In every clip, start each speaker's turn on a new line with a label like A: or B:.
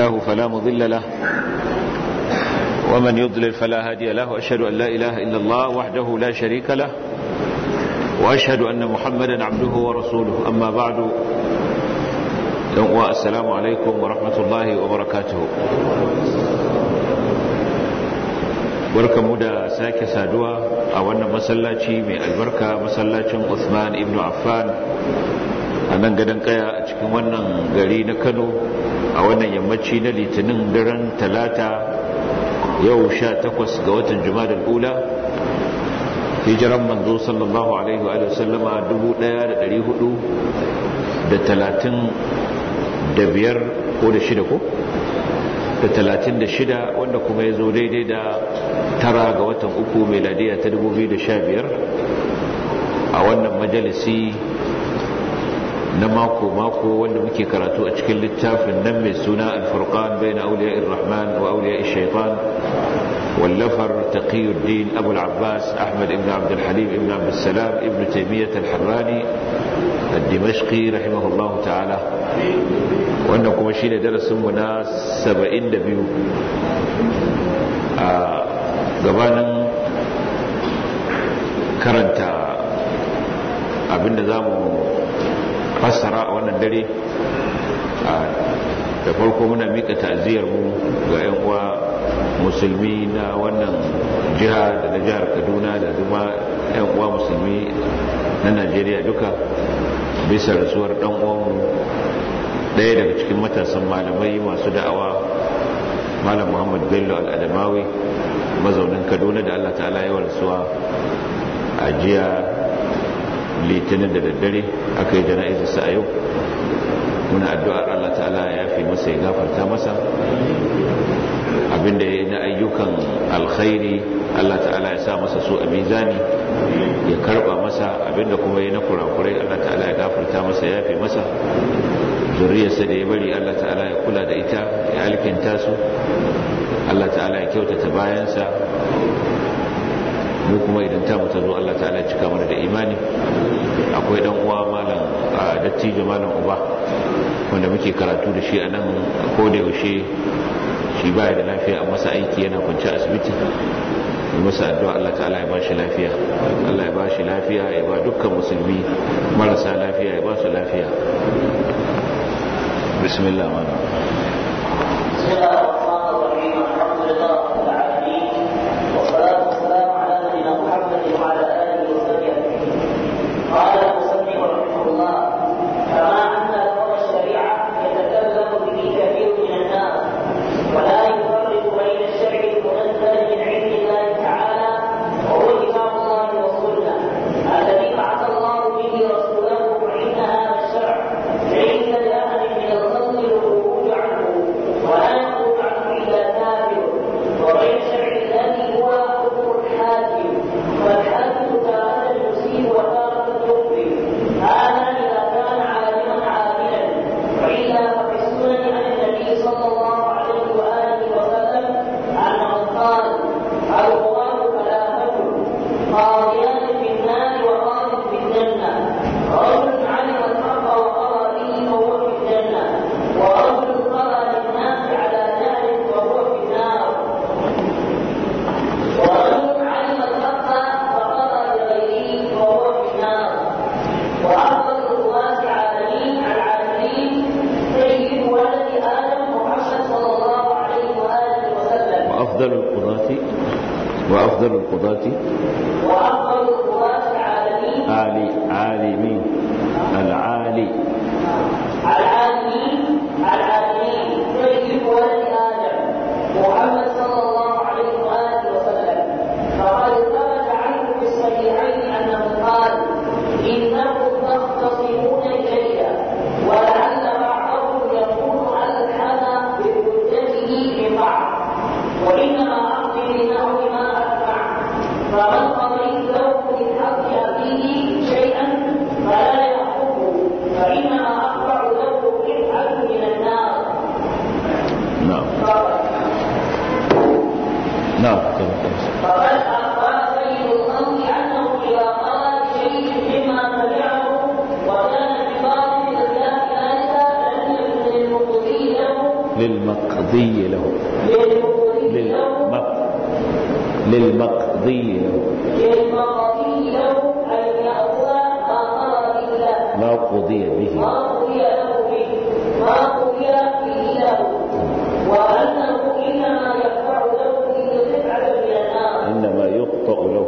A: هداه فلا مضل له ومن يضلل فلا هادي له وأشهد أن لا إله إلا الله وحده لا شريك له وأشهد أن محمدا عبده ورسوله أما بعد السلام عليكم ورحمة الله وبركاته barkamu da sake saduwa a wannan masallaci mai albarka masallacin Usman ibn Affan a nan gadon kaya a cikin wannan gari na Kano a wannan yammaci na litinin daren talata yau sha takwas ga watan Jumadal Ula hijiran manzo sallallahu alaihi wa sallama dubu ɗaya da ɗari hudu da talatin da biyar ko da shida ko da talatin da shida wanda kuma ya zo daidai da tara ga watan uku meladiya ta dubu biyu da sha biyar a wannan majalisi na mako-mako wanda muke karatu a cikin littafin nan mai suna alfurqan bai na auliya irrahman wa auliya shaitan wallafar taqiyuddin abu al-abbas ahmad ibn abdulhalim ibn abdulsalam ibn taimiyyat al-harrani الدمشقي رحمه الله تعالى wannan kuma shine darasinmu na 72 a gabanin karanta abinda za mu fassara a wannan dare da farko muna mika ta'aziyarmu ga 'yan uwa musulmi na wannan jiha da na jihar kaduna da zuma 'yan uwa musulmi na najeriya duka bisa rasuwar dan uwanmu ɗaya daga cikin matasan malamai masu da'awa malam muhammad bello al'adamawi mazaunin kaduna da allah ta'ala yawan rasuwa a jiya litinin da daddare aka yi jana'izarsa a yau muna addu'ar allah ta'ala ya fi masa ya gafarta masa abinda ya yi na ayyukan alkhairi allah ta'ala ya sa masa su a mizani ya karba masa abinda kuma ya na kurakurai Allah ta'ala ya gafarta masa ya fi masa zuriyarsa da ya bari Allah ta'ala ya kula da ita ya alkinta su Allah ta'ala ya kyautata bayansa mu kuma idan ta mutu zo Allah ta'ala ya cika mana da imani akwai dan uwa malam a dattijo malam uba wanda muke karatu da shi a nan ko da yaushe shi baya da lafiya a masa aiki yana kwanci asibiti masa addu'a Allah ta'ala ya bashi lafiya Allah ya bashi lafiya ya ba dukkan musulmi marasa lafiya ya ba su lafiya bismillah mana
B: قال المصنف رحمه الله كما ان لفظ الشريعه يتكلم به كثير من الناس ولا يفرق بين الشرع المنزل من عند الله تعالى وهو كتاب الله والسنه الذي بعث الله به رسوله فان هذا الشرع ليس لاحد من الخلق الخروج عنه ولا يخرج عنه الا كافر وبين الشرع الذي هو حكم الحاكم فالحاكم تارة يصيب وتارة يخطئ هذا اذا كان عالما عادلا والا ففي السنن عن النبي صلى الله عليه واله وسلم انه قال القران ثلاثه قاضيان في النار وقاض في الجنه رجل علم الحق وقضى به فهو في الجنه ورجل قضى للناس على جهل فهو في النار ورجل علم الحق فقضى لغيره فهو في النار وافضل القضاة عالمين العالمين سيد ولد ادم محمد صلى الله عليه واله وسلم
A: وأفضل القضاة وأفضل القضاة
B: وافضل القضاة العالمين
A: عالي عالمين العالي
B: العالمين العالمين سيد ولد ادم محمد صلى الله عليه واله وسلم فقد ثبت عنه في الصحيحين انه قال انكم تختصمون الي ولعل بعضكم يكون الحن بحجته من بعض وانما اقضي لنحو ما اسمع فمن قضيت له من حق اخيه شيئا فلا ياخذه فانما اقطع له قطعه من النار
A: نعم
B: فقط
A: نعم
B: فقد أخبر سيد الخلق أنه إذا قال شيء مما سمعه وكان بباطل ذلك لم يكن للمقضي له
A: للمقضي له للمق للمقضي له
B: للمقضي له أن يأخذ ما قضى به
A: ما قضي به
B: ما قضي له به ما قضي به له وأنه إنما يدفع له به قطعة من النار
A: إنما يقطع له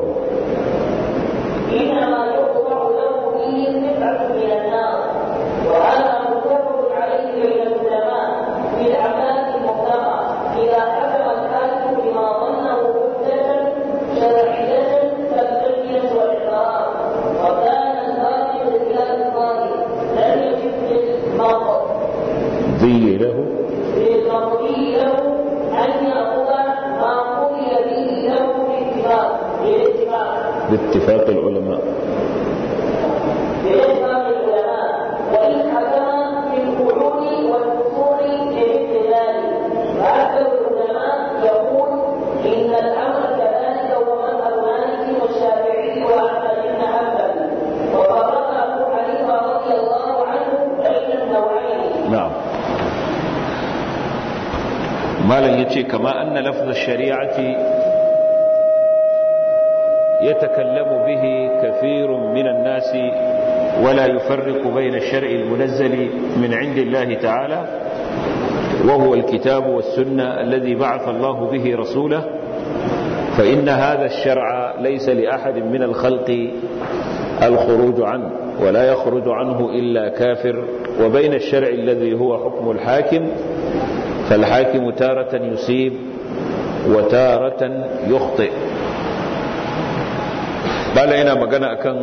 B: إنما يقطع له به قطعة من النار وهذا متفق عليه بين العلماء في الأعمال المطلقة إذا حكم الحاكم بما ظنه حجة شرعية كالتلبية والإقرار وكان الظاهر بخلاف الظاهر لم يجب للمرء
A: ضي له
B: للمقضي له أن يأخذ ما قضي به له باتفاق بالاتفاق
A: باتفاق العلماء
B: بإجماع العلماء وإن حكم بالقعود والفصول لمثل ذلك فأكثر العلماء يقول إن الأمر كذلك هو مذهب مالك والشافعي وأحمد بن حنبل وفرق أبو حنيفة رضي الله عنه بين النوعين
A: نعم malam ya ce kama anna lafzar shari'ati ya takallamu bihi kafirun minan nasi wala yufarriqu bayna ash-shar'i al-munazzali min 'indi Allah ta'ala wa huwa al-kitab was-sunnah alladhi ba'atha Allah bihi rasulahu fa inna hadha ash-shar'a laysa li ahadin min al-khalqi الخروج عنه ولا يخرج عنه إلا كافر وبين الشرع الذي هو حكم الحاكم فالحاكم تارة يصيب وتارة يخطئ bala yana magana akan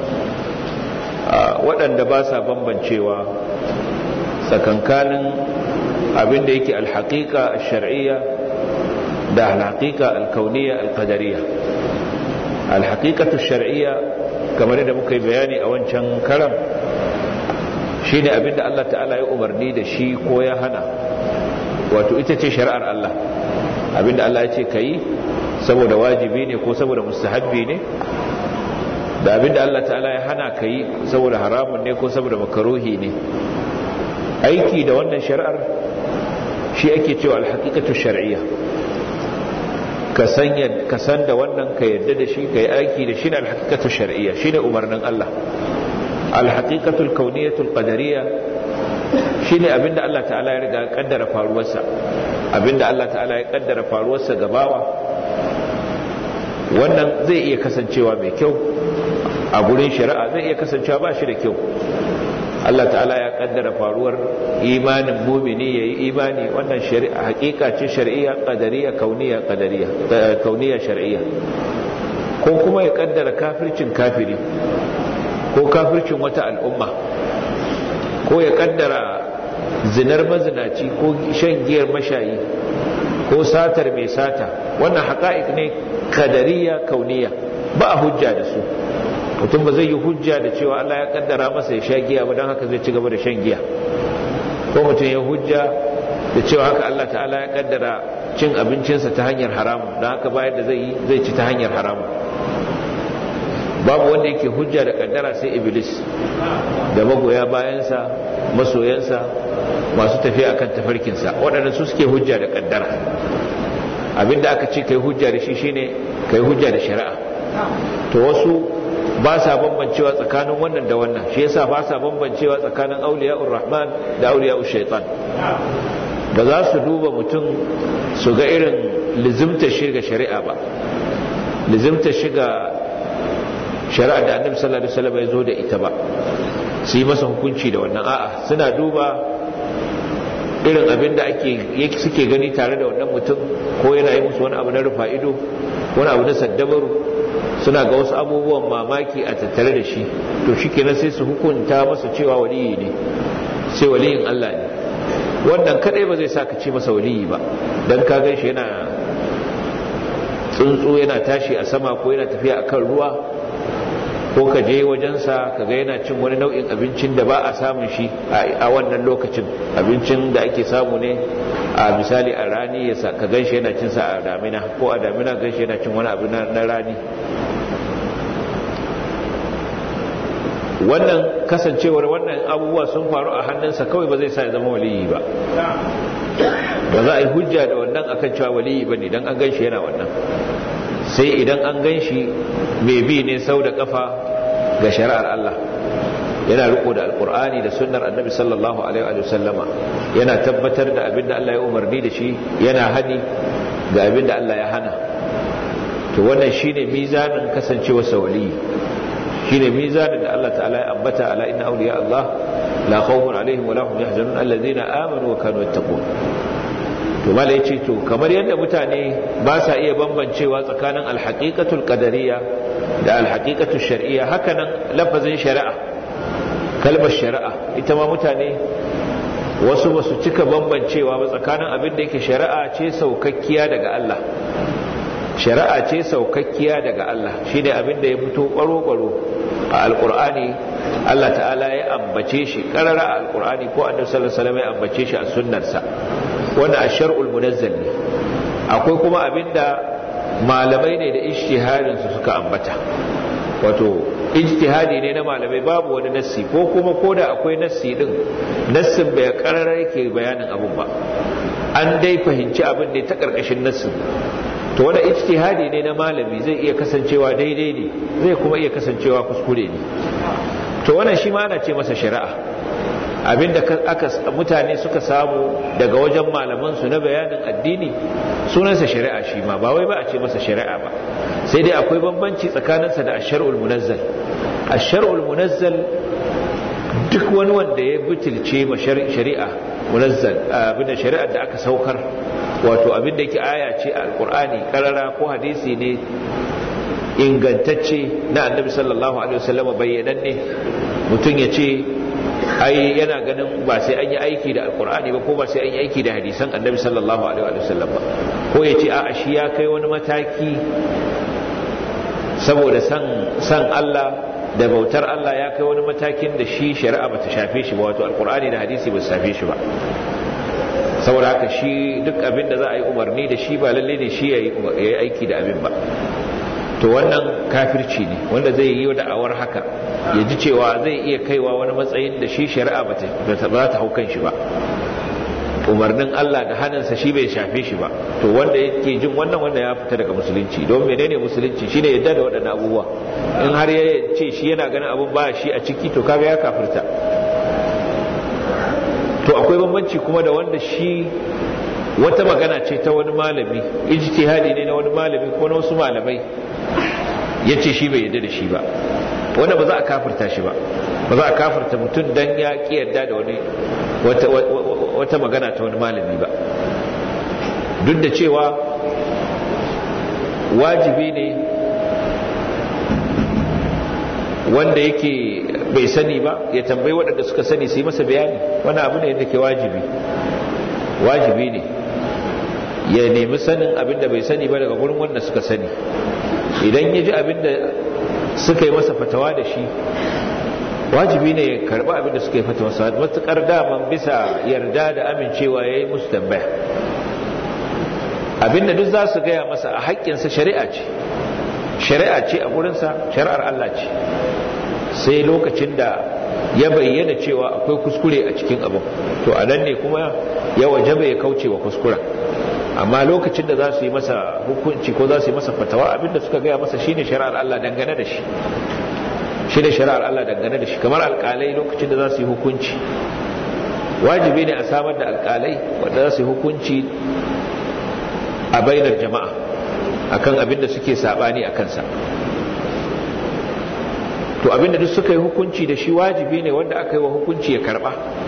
A: waɗanda ba sa bambancewa tsakankanin abin da yake alhaƙiƙa shar'iyya da alhaƙiƙa alkauniya alƙadariya alhaƙiƙatu shar'iyya kamar yadda muka yi bayani a wancan karam shi ne abin da Allah ta'ala ya umarni da shi ko ya hana wato ita ce shari'ar Allah abinda Allah ya ce ka yi saboda wajibi ne ko saboda mustahabbi ne da abinda Allah ta'ala ya hana ka yi saboda haramun ne ko saboda makaruhi ne aiki da wannan shari'ar shi ake cewa alhaqiqatu shar'iyya ka san ka san da wannan ka yadda da shi ka yi aiki da shi ne alhaqiqatu shar'iyya shine umarnin Allah alhaqiqatu alkawniyatu alqadariyya shine abinda Allah ta'ala ya riga kaddara faruwarsa abinda Allah ta'ala ya kaddara faruwarsa gabawa wannan zai iya kasancewa mai kyau a gurin shari'a zai iya kasancewa ba shi da kyau Allah ta'ala ya kaddara faruwar imanin mumini yayi imani wannan shari'a hakika ce shar'iyya qadariyya kauniyya qadariyya kauniyya shar'iyya ko kuma ya kaddara kafircin kafiri ko kafircin wata al'umma ko ya kaddara zinar mazinaci ko shan giyar mashayi ko satar mai sata wannan haƙa'iq ne kadariya kauniya ba a hujja da su mutum ba zai yi hujja da cewa Allah ya kaddara masa ya sha giya ba don haka zai ci gaba da shan giya ko mutum ya hujja da cewa haka Allah ta'ala ya kaddara cin abincinsa ta hanyar haramu don haka bayan da zai yi zai ci ta hanyar haramu babu wanda yake hujja da kaddara sai iblis da magoya bayansa masoyansa masu tafiya akan tafarkinsa waɗanda su suke hujja da kaddara abinda aka ce kai hujja da shi shine kai hujja da shari'a to wasu ba sa bambancewa tsakanin wannan da wannan shi yasa ba sa bambancewa tsakanin auliya'ur rahman da auliya'ur shaitan ba za su duba mutum su ga irin lizimta shiga shari'a ba lizimta shiga shari'a da annabi sallallahu alaihi wasallam ya zo da ita ba su yi masa hukunci da wannan a'a suna duba irin abin da ake suke gani tare da wannan mutum ko yana yi musu wani abu na rufa ido wani abu na saddabaru suna ga wasu abubuwan mamaki a tattare da shi to shi kenan sai su hukunta masa cewa waliyi ne sai waliyin Allah ne wannan kadai ba zai sa ka ce masa waliyi ba dan ka gan shi yana tsuntsu yana tashi a sama ko yana tafiya akan ruwa ko ka je wajensa ka ga yana cin wani nau'in abincin da ba a samun shi a wannan lokacin abincin da ake samu ne a misali a rani ya ka gan shi yana cin sa a damina ko a damina gan shi yana cin wani abu na rani wannan kasancewar wannan abubuwa sun faru a hannunsa kawai ba zai sa ya zama waliyi ba ba za a yi hujja da wannan akan cewa waliyi bane dan an ganshi yana wannan sai idan an ganshi mai bi ne sau da kafa ga shari'ar Allah yana riko da alkur'ani da sunnar annabi sallallahu alaihi wa sallama yana tabbatar da abin da Allah ya umarni da shi yana hani ga abin da Allah ya hana to wannan shine mizanin kasancewar sawali shine mizanin da Allah ta'ala ya ambata ala inna awliya Allah la khawfun alaihim wa la hum yahzanun alladhina amanu wa kanu yattaqun to malai ce to kamar yadda mutane ba sa iya bambancewa tsakanin alhaqiqatul qadariyya da alhaqiqatul shar'iyya hakanan lafazin shari'a kalmar shari'a ita ma mutane wasu ba su cika bambancewa ba tsakanin abin da yake shari'a ce saukakkiya daga Allah shari'a ce saukakkiya daga Allah shi ne abin da ya fito ƙwaro-ƙwaro a alƙur'ani Allah ta'ala ya ambace shi ƙarara a alƙur'ani ko annabi sallallahu alaihi wasallam ya ambace shi a sunnarsa wannan ashar'ul munazzal ne akwai kuma abin da malamai ne da ijtihadin su suka ambata wato ijtihadi ne na malamai babu wani nassi ko kuma koda akwai nassi din nassin bai kararar yake bayanin abun ba an dai fahimci abin ne ta karkashin nassin to wanda ijtihadi ne na malami zai iya kasancewa daidai ne zai kuma iya kasancewa kuskure ne to wannan shi ma ana ce masa shari'a abinda aka mutane suka samu daga wajen malaman su na bayanin addini sunansa shari'a shi ma ba wai ba a ce masa shari'a ba sai dai akwai bambanci tsakaninsa da ashar'ul munazzal ashar'ul munazzal duk wani wanda ya butulce ma shari'a munazzal abin da shari'ar da aka saukar wato abin da yake aya ce a alqur'ani karara ko hadisi ne ingantacce na annabi sallallahu alaihi wasallam bayyananne mutum ya ce ai yana ganin ba sai an yi aiki da alkur'ani ba ko ba sai an yi aiki da hadisan annabi sallallahu alaihi wa sallam ba ko ya ce a shi ya kai wani mataki saboda san san Allah da bautar Allah ya kai wani matakin da shi shari'a bata shafe shi ba wato alkur'ani da hadisi ba su shafe shi ba saboda haka shi duk abin da za a yi umarni da shi ba lalle ne shi ya yi aiki da abin ba to wannan kafirci ne wanda zai yi da'awar haka ya ji cewa zai iya kaiwa wani matsayin da shi shari'a ba ta hau kan shi ba umarnin Allah da hannunsa shi bai shafe shi ba to wanda yake jin wannan wanda ya fita daga musulunci don menene musulunci shine yadda da waɗannan abubuwa in har ya ce shi yana ganin abun ba shi a ciki to kaga ya kafirta to akwai bambanci kuma da wanda shi wata magana ce ta wani malami ijtihadi ne na wani malami ko na wasu malamai ya ce shi bai yarda da shi ba wanda ba za a kafirta shi ba ba za a kafirta mutum dan ya ki yarda da wani wata magana ta wani malami ba duk da cewa wajibi ne wanda yake bai sani ba ya tambayi waɗanda suka sani su yi masa bayani wani abu ne da ke wajibi wajibi ne ya nemi sanin abin da bai sani ba daga gurin wanda suka sani idan ya ji abin da suka yi masa fatawa da shi wajibi ne ya karba abin da suka yi fatawa sa matukar daman bisa yarda da amincewa ya yi musu tambaya abin da duk za su gaya masa a haƙƙinsa shari'a ce shari'a ce a gurinsa shari'ar Allah ce sai lokacin da ya bayyana cewa akwai kuskure a cikin abin to a nan ne kuma ya wajaba ya kauce wa kuskuren amma lokacin da za su yi masa hukunci ko za su yi masa fatawa abinda suka gaya masa shine shari'ar Allah dangane da shi shi ne shari'ar Allah dangane da shi kamar alƙalai lokacin da za su yi hukunci wajibi ne a samar da alƙalai wanda za su yi hukunci a bainar jama'a akan abinda suke sabani a kansa to abinda duk suka yi hukunci da shi wajibi ne wanda aka yi wa hukunci ya karba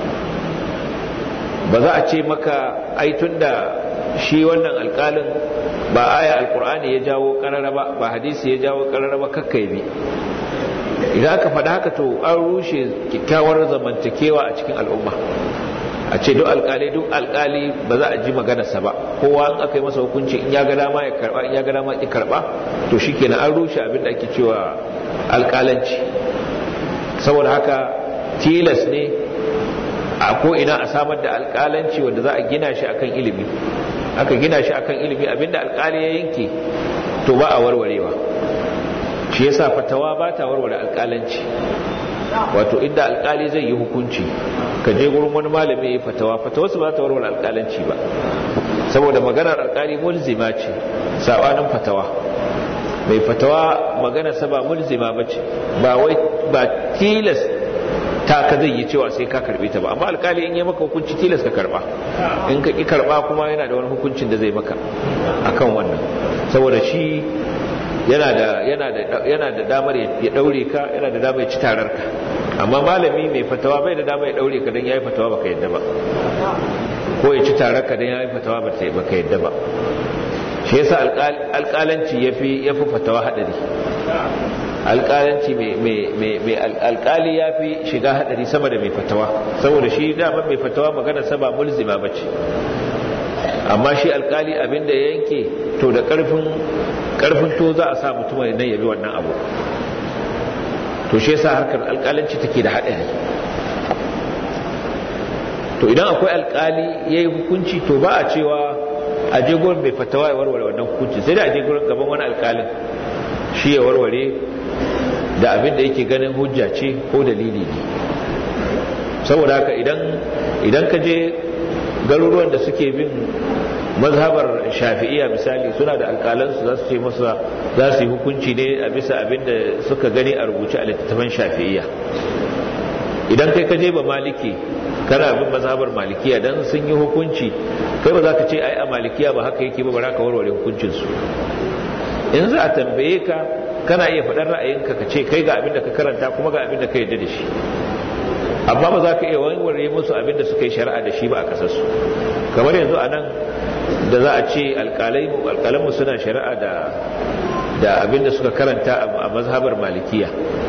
A: ba za a ce maka aitun da shi wannan alkalin ba aya alkur'ani ya jawo karara ba ba hadisi ya jawo karara ba kakkai bi idan aka faɗa haka to an rushe kyakkyawar zamantakewa a cikin al'umma a ce duk alkali duk alkali ba za a ji maganarsa ba kowa in aka yi masa hukunci in ya ga dama ya karba in ya ga dama ya karba to shikenan an rushe abin da ake cewa alkalanci saboda haka tilas ne a ko ina a samar da alkalanci wanda za a gina shi akan ilimi aka gina shi akan ilimi abinda alkali ya yanke to ba a warwarewa shi yasa fatawa ba ta warware alkalanci wato inda alkali zai yi hukunci ka je gurin wani malami ya fatawa fatawa su ba ta warware alkalanci ba saboda maganar alkali mulzima ce sabanin fatawa mai fatawa magana sa ba mulzima bace ba wai ba tilas ta ka zai yi cewa sai ka karbe ta ba amma alkali in yi maka hukunci tilas ka karba in ka ki karba kuma yana da wani hukuncin da zai maka akan wannan saboda shi yana da yana da yana da damar ya daure ka yana da damar ya ci tarar ka amma malami mai fatawa bai da damar ya daure ka dan yayi fatawa baka yadda ba ko ya ci tarar ka dan yayi fatawa baka yadda ba shi yasa alƙalanci yafi yafi fatawa hadari alƙalanci mai alƙali ya fi shiga haɗari sama da mai fatawa saboda shi dama mai fatawa magana saba mulzima ba ce amma shi alƙali abinda ya yanke to da ƙarfin to za a sa mutum nan yabi wannan abu to shi yasa harkar alƙalanci take da haɗari to idan akwai alƙali ya yi hukunci to ba a cewa a je gurin mai fatawa ya warware wannan hukunci sai da a je gurin gaban wani alƙalin shi ya warware da abin da yake ganin hujja ce ko dalili ne saboda haka idan idan ka je garuruwan da suke bin mazhabar shafi'iya misali suna da alƙalansu za su ce masa za su yi hukunci ne a bisa abin da suka gani a rubuce a littattafan shafi'iya idan kai ka je ba maliki kana bin mazhabar malikiya dan sun yi hukunci kai ba za ka ce ai a malikiya ba haka yake ba ba za ka warware hukuncinsu in za a tambaye ka kana iya faɗar ra'ayinka ka ce kai ga abin da ka karanta kuma ga abin da ka yarda da shi amma ba za ka iya warware musu abin da suka yi shari'a da shi ba a kasarsu kamar yanzu a nan da za a ce alƙalanmu suna shari'a da da abin da suka karanta a mazhabar malikiya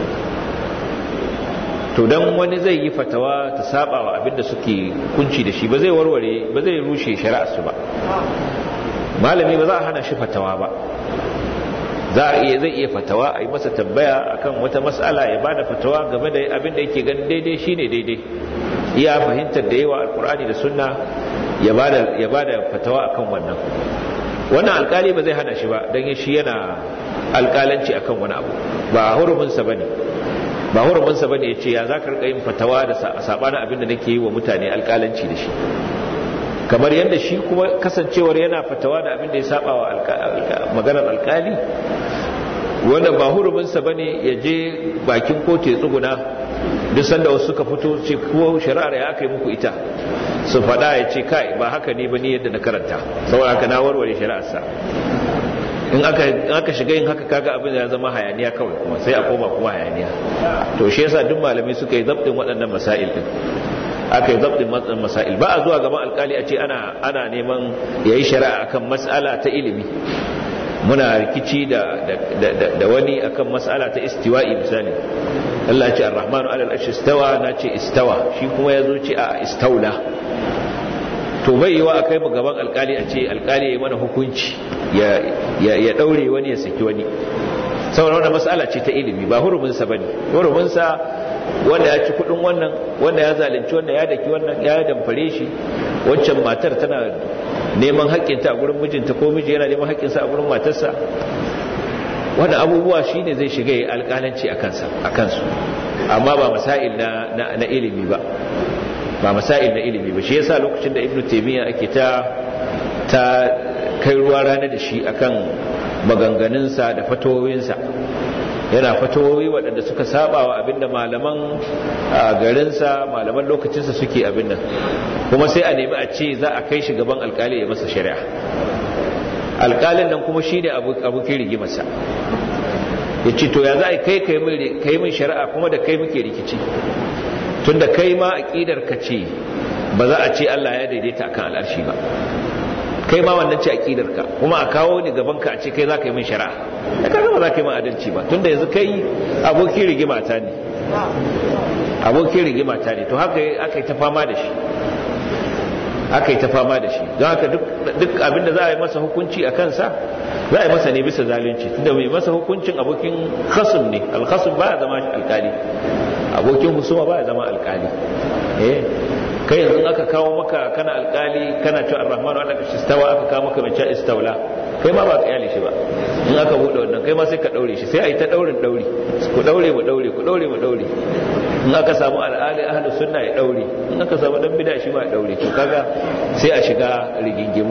A: to dan wani zai yi fatawa ta saba wa abin da suke kunci da shi ba zai warware ba zai rushe shari'ar su ba malami ba za a hana shi fatawa ba za a iya zai iya fatawa a yi masa tambaya akan wata mas'ala ya bada fatawa game da abin da yake ganin daidai shine daidai iya fahimtar da yawa alkur'ani da sunna ya bada ya bada fatawa akan wannan wannan alkali ba zai hana shi ba dan shi yana alkalanci akan wani abu ba hurumin sa bane ba hurumin sa bane yace ya zaka rika yin fatawa da sabanin abin da nake yi wa mutane alkalanci da shi kamar yadda shi kuma kasancewar yana fatawa da abin da ya saba wa maganar alkali wanda ba huruminsa ba ne ya je bakin kotu ya tsuguna duk sanda wasu suka fito ce kuwa shari'ar ya aka yi muku ita su faɗa ya ce kai ba haka ne ba ni yadda na karanta saboda haka na warware shari'arsa in aka shiga yin haka kaga abin da ya zama hayaniya kawai kuma sai a koma kuma hayaniya to shi yasa duk malamai suka yi zabtin waɗannan masail din aka yi zabtin matsan masail ba a zuwa gaban alkali a ce ana ana neman yayi shari'a akan mas'ala ta ilimi muna rikici da da wani akan mas'ala ta istiwa'i misali Allah ce ar-rahmanu 'ala al-arshi istawa na ce istawa shi kuma yazo ce a istaula to bai yiwa akai mu gaban alkali a ce alkali yayi mana hukunci ya ya daure wani ya saki wani saboda wannan mas'ala ce ta ilimi ba hurumin sa bane hurumin sa wanda ya ci kudin wannan wanda ya zalunci wanda ya daki wannan ya damfare shi waccan matar tana neman haƙƙinta a gurin mijinta ko miji yana neman haƙƙinsa a gurin matarsa wannan abubuwa shine zai shiga yi alƙalanci a kansu amma ba masail na, na, ilimi ba ba masail na ilimi ba shi yasa lokacin da ibnu taymiya ake ta ta kai ruwa rana da shi akan maganganunsa da fatoyinsa yana fatawoyi waɗanda suka saba wa abinda malaman garinsa malaman lokacinsa suke abin nan kuma sai a nemi a ce za a kai shi gaban alkali ya masa shari'a alkalin nan kuma shi ne abokin rigimarsa ya ce to ya za a kai kai min shari'a kuma da kai muke rikici tun da kai ma aƙidar ka ce ba za a ce Allah ya daidaita akan al'arshi ba kai ma wannan ce aƙidar ka kuma a kawo ni gaban ka a ce kai za ka yi min shari'a da kaga ba za ka yi min adalci ba tunda yanzu kai abokin rigima ta ne abokin rigima ta ne to haka aka yi ta fama da shi aka yi ta fama da shi don haka duk abinda za a yi masa hukunci a kansa za a yi masa ne bisa zalunci tunda mai masa hukuncin abokin khasum ne alkhasum ba ya zama alkali abokin husuma ba ya zama alkali eh kai yanzu aka kawo maka kana alkali kana cewa ar-rahmanu ala istawa aka kawo maka mace istaula kai ma ba ka yale shi ba in aka bude wannan kai ma sai ka daure shi sai a yi ta daurin dauri ku daure mu daure ku daure mu daure in aka samu al'ali ahlus sunna ya daure in aka samu dan bid'a shi ma ya daure to kaga sai a shiga rigingimu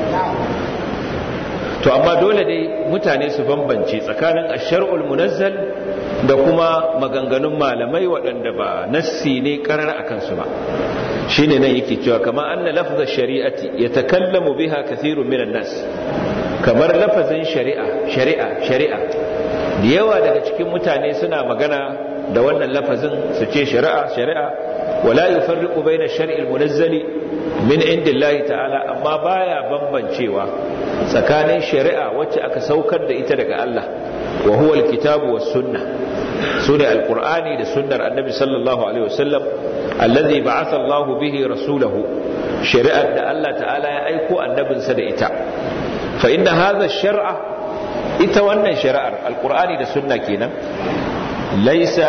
A: to amma dole dai mutane su bambance tsakanin ashar'ul munazzal da kuma maganganun malamai waɗanda ba nassi ne karar akan su ba shine nan yake cewa kama anna lafza shari'ati yatakallamu biha kathirun minan nas kamar lafazin shari'a shari'a shari'a da yawa daga cikin mutane suna magana da wannan lafazin su ce shari'a shari'a wala yufarriqu baina shar'il munazzali min indillahi ta'ala amma baya bambancewa tsakanin shari'a wacce aka saukar da ita daga Allah wa huwa alkitabu was sunnah sune alqur'ani da sunnar annabi sallallahu alaihi wasallam allazi ba'atha Allah bihi rasulahu shari'ar da Allah ta'ala ya aiko annabinsa da ita fa inna hadha shar'a ita wannan shari'ar alqur'ani da sunna kenan laysa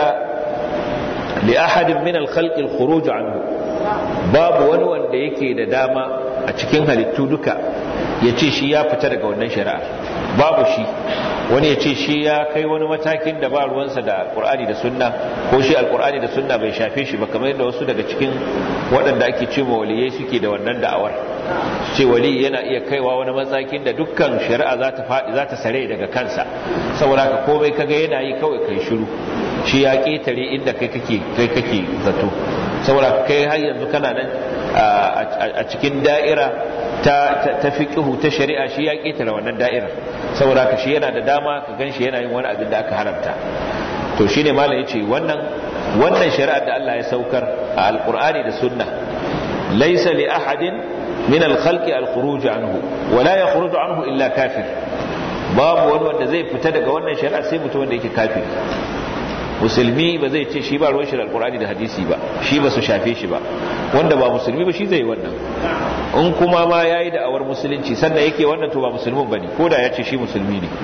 A: li ahadin min al-khalq al-khuruj anhu babu wani wanda yake da dama a cikin halittu duka ya ce shi ya fita daga wannan shari'ar babu shi wani ya ce shi ya kai wani matakin da ba ruwansa da alkur'ani da sunna ko shi alkur'ani da sunna bai shafe shi ba kamar yadda wasu daga cikin waɗanda ake ce ma waliyai suke da wannan da'awar ce wali yana iya kaiwa wani matakin da dukkan shari'a za ta faɗi za ta sare daga kansa saboda ka komai kaga yana yi kawai kai shiru shi ya ƙetare inda kai kake kai kake zato saboda kai har yanzu kana nan a cikin da'ira ta ta fiqhu ta shari'a shi ya ƙetare wannan da'ira saboda ka shi yana da dama ka ganshi yana yin wani abin da aka haramta to shine malam yace wannan wannan shari'ar da Allah ya saukar a alqur'ani da sunna laysa li ahadin min al-khalqi al-khuruj anhu wa la yakhruju anhu illa kafir babu wani wanda zai fita daga wannan shari'a sai mutum wanda yake kafiri musulmi ba zai ce shi ba ruwan shi da alkurani da hadisi ba shi ba su shafe shi ba wanda ba musulmi ba shi zai wannan in kuma ma ya yi da'awar musulunci sannan yake wannan to ba musulmin ba ne ko da ya ce shi musulmi ne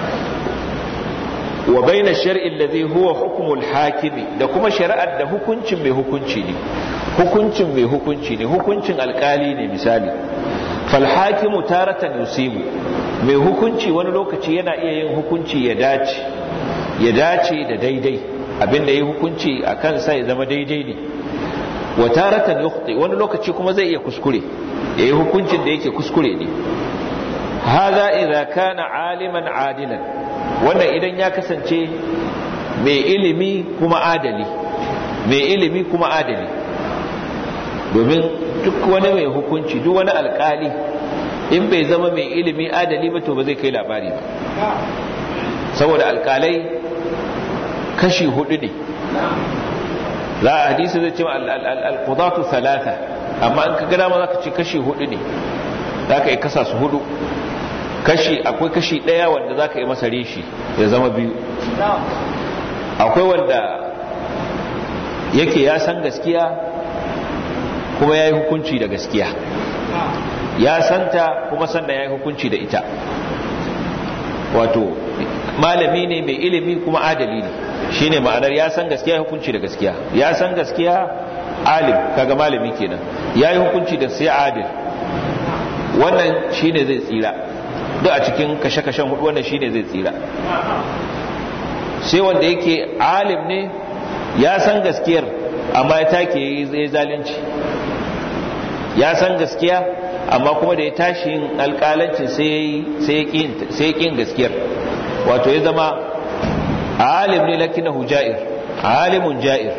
A: wa baina shar'i allazi huwa hukmul hakimi da kuma shari'ar da hukuncin mai hukunci ne hukuncin mai hukunci ne hukuncin alkali ne misali fal hakimu taratan yusibu mai hukunci wani lokaci yana iya yin hukunci ya dace ya dace da daidai abinda ya hukunci a kansa ya zama daidai ne wa taratan yukhti wani lokaci kuma zai iya kuskure ya yi hukuncin da yake kuskure ne hadha idza kana aliman adilan wannan idan ya kasance mai ilimi kuma adali mai ilimi kuma adali domin duk wani mai hukunci duk wani alkali in bai zama mai ilimi adali ba to ba zai kai labari ba saboda alkalai kashi hudu ne za a hadisi zai ce al-qudatu thalatha amma in ka gada ma zaka ce kashi hudu ne zaka yi kasa su hudu kashi akwai kashi daya wanda zaka yi masa reshi ya zama biyu akwai wanda yake ya san gaskiya kuma ya yi hukunci da gaskiya ya santa kuma sanda ya yi hukunci da ita wato malami ne mai ilimi kuma adali ne shine ma'anar ya san gaskiya hukunci da gaskiya ya san gaskiya alim kaga malami kenan ya yi hukunci da sai adil wannan shine zai tsira duk a cikin kashe-kashen hudu wannan shine zai tsira sai wanda yake alim ne ya san gaskiyar amma ya take yi zalunci ya san gaskiya amma kuma da ya tashi yin alƙalancin sai ya ƙin gaskiyar wato ya zama alim ne lakinahu ja'ir alimun ja'ir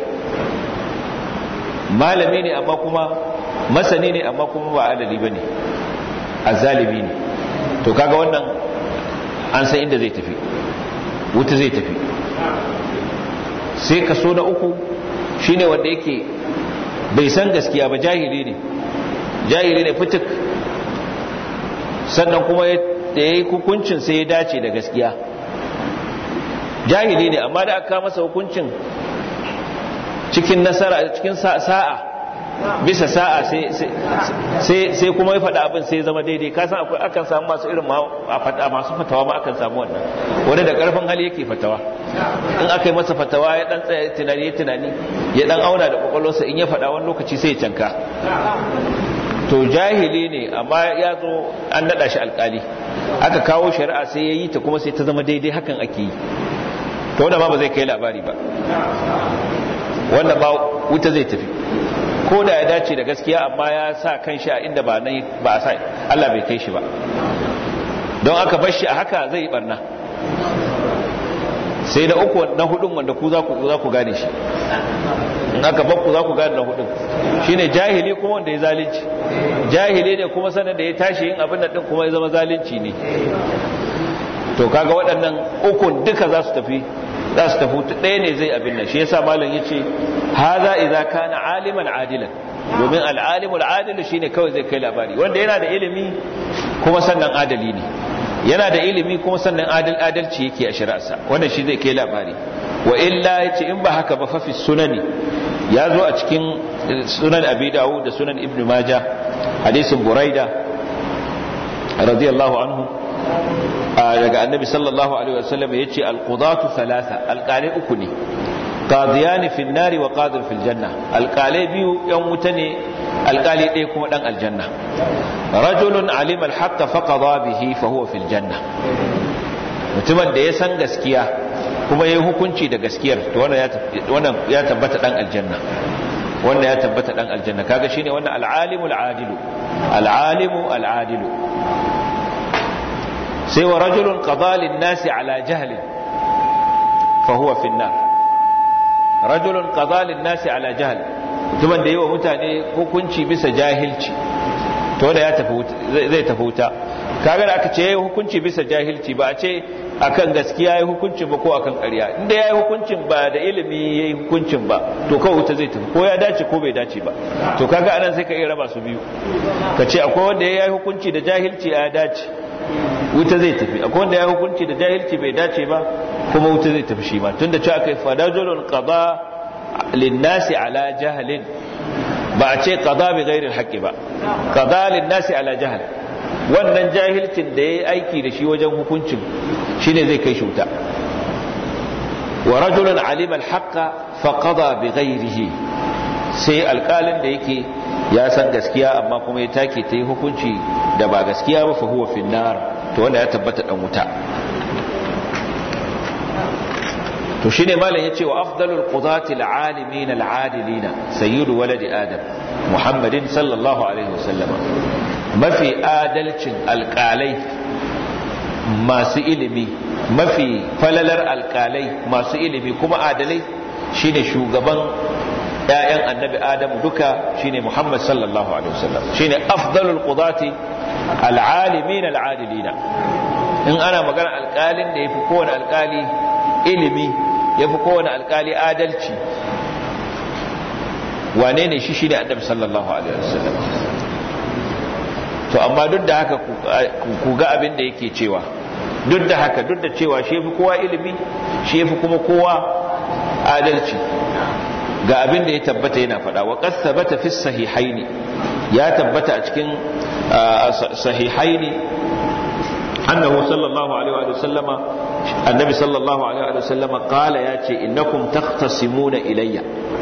A: malami ne amma kuma masani ne amma kuma ba adali ba ne azalibi ne to kaga wannan an san inda zai tafi wuta zai tafi sai kaso na uku shine wanda yake bai san gaskiya ba jahili ne jahili ne fitik sannan kuma da ya yi hukuncin sai ya dace da gaskiya jahili ne amma da aka masa hukuncin cikin nasara cikin sa'a bisa sa'a sai kuma ya faɗa abin sai zama daidai kasan akwai akan samu masu irin masu fatawa ma akan samu wannan wani da ƙarfin hali yake fatawa in aka yi masa fatawa ya ɗan tsaye tunani ya tunani ya ɗan auna da ƙwaƙwalwarsa in ya faɗa wani lokaci sai ya canka to to jahili ne amma ya zo an naɗa shi alkali aka kawo shari'a sai ya yi ta kuma sai ta zama daidai hakan ake yi to wanda ma ba zai kai labari ba wanda ba wuta zai tafi ko da ya dace da gaskiya amma ya sa kan shi a inda ba nan ba a sa Allah bai kai shi ba don aka bar shi a haka zai yi barna sai da uku na hudun wanda ku za ku za ku gane shi in aka bar ku za ku gane na hudun shine jahili kuma wanda ya zalunci jahili ne kuma sanar da ya tashi yin abin da din kuma ya zama zalunci ne to kaga waɗannan ukun duka za su tafi za su tafi ɗaya ne zai abin nan shi yasa malam yace haza idza kana aliman adilan domin al-alimul adil shine kawai zai kai labari wanda yana da ilimi kuma sannan adali ne yana da ilimi kuma sannan adal adalci yake a shari'arsa wannan shi zai kai labari wa illa yace in ba haka ba fa fi sunani ya zo a cikin sunan abi dawud da sunan ibn majah hadisin buraida radiyallahu anhu daga annabi sallallahu alaihi wasallam yace alqudatu thalatha alqali uku ne qadiyani fi nari wa qadir fil janna alqali biyu yan wuta ne alqali ɗaya kuma dan aljanna rajulun alima alhaqq fa qada bihi fa huwa fil janna mutumin da ya san gaskiya kuma yayi hukunci da gaskiyar to wannan ya wannan ya tabbata dan aljanna wannan ya tabbata dan aljanna kaga shine wannan alalimu aladilu alalimu aladilu sai wa rajulun qadalin nasi ala jahlin fa huwa fi nar rajulun qadalin nasi ala jahl mutumin da yi wa mutane hukunci bisa jahilci to da ya tafi zai tafi wuta kaga da aka ce yayi hukunci bisa jahilci ba a ce akan gaskiya yayi hukuncin ba ko akan ƙarya inda yayi hukuncin ba da ilimi yayi hukuncin ba to kawai wuta zai tafi ko ya dace ko bai dace ba to kaga anan sai ka iya raba su biyu ka ce akwai wanda yayi hukunci da jahilci ya dace wuta zai tafi akwai wanda ya hukunci da jahilci bai dace ba kuma wuta zai tafi shi ma tunda cewa kai fadajulun qada linnasi ala jahlin ba a ce qada bi ghairi alhaqi ba qada linnasi ala jahl wannan jahilcin da yayi aiki da shi wajen hukuncin shine zai kai shi wuta wa rajulun alima alhaqa fa qada bi ghairihi sai alƙalin da yake ya san gaskiya amma kuma ya take ta yi hukunci da ba gaskiya ba fa huwa finnar to wanda ya tabbata dan wuta to shine malam yace wa afdalul qudati alalimin aladilina sayyidu waladi adam muhammadin sallallahu alaihi wasallam mafi adalcin alƙalai masu ilimi mafi falalar alƙalai masu ilimi kuma adalai shine shugaban ‘ya'yan annabi Adamu duka shine Muhammad sallallahu Alaihi wasallam shine afdalul qudati al'alimin al'adilina in ana magana alƙalin da ya fi kowane alƙali ilimi ya fi kowane alƙali adalci wane ne shi shine annabi sallallahu Alaihi wasallam to amma duk da haka ku ga abin da yake cewa duk da haka duk da cewa shi fi kowa ilimi shi fi kuma kowa adalci ga abin da ya tabbata yana faɗa wa qad thabata fi sahihaini ya tabbata a cikin sahihaini annahu sallallahu alaihi wa sallama annabi sallallahu alaihi wa sallama qala ya ce innakum takhtasimuna ilayya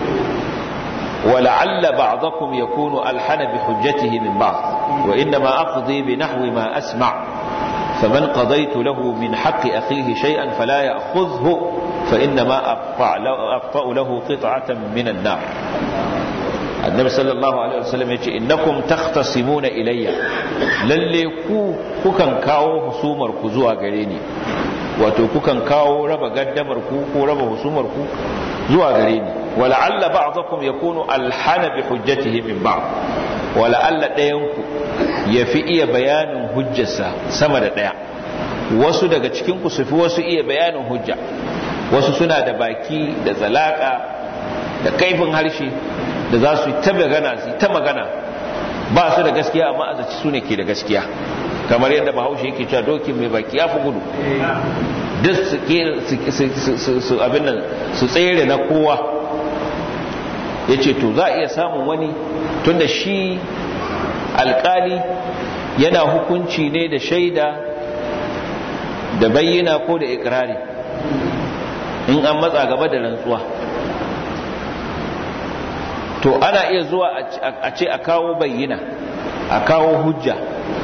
A: ولعل بعضكم يكون ألحن بحجته من بعض وإنما أقضي بنحو ما أسمع فمن قضيت له من حق أخيه شيئا فلا يأخذه فإنما أقطع له قطعة من النار النبي صلى الله عليه وسلم يقول إنكم تختصمون إلي للي كو كوكان كاو حسومر كزوا غريني wato kukan kawo raba gaddamar ku ko raba husumar ku zuwa gare ni wala'alla ba'dakum yakunu alhana bi hujjatihi min ba'd wala'alla dayan ku yafi iya bayanin hujjarsa sama da daya wasu daga cikin ku su fi wasu iya bayanin hujja wasu suna da baki da zalaka da kaifin harshe da za su yi ta magana su yi ta magana ba su da gaskiya amma a zaci su ne ke da gaskiya kamar yadda bahaushe yake cewa dokin mai baki ya fi gudu duk su abin nan su tsere na kowa ya ce to za a iya samun wani tunda shi alkali yana hukunci ne da shaida da bayyana ko da ikirari in an matsa gaba da rantsuwa to ana iya zuwa a ce a kawo bayyana a kawo hujja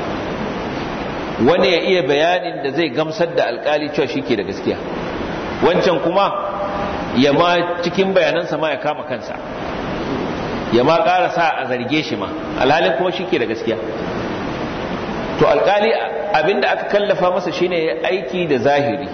A: wani ya iya bayanin da zai gamsar da alkali cewa shi ke da gaskiya wancan kuma ya ma cikin bayanansa ma ya kama kansa ya ma ƙara sa a zarge shi ma alhalin kuma shi ke da gaskiya to alkali abinda aka kallafa masa shine ya aiki da zahiri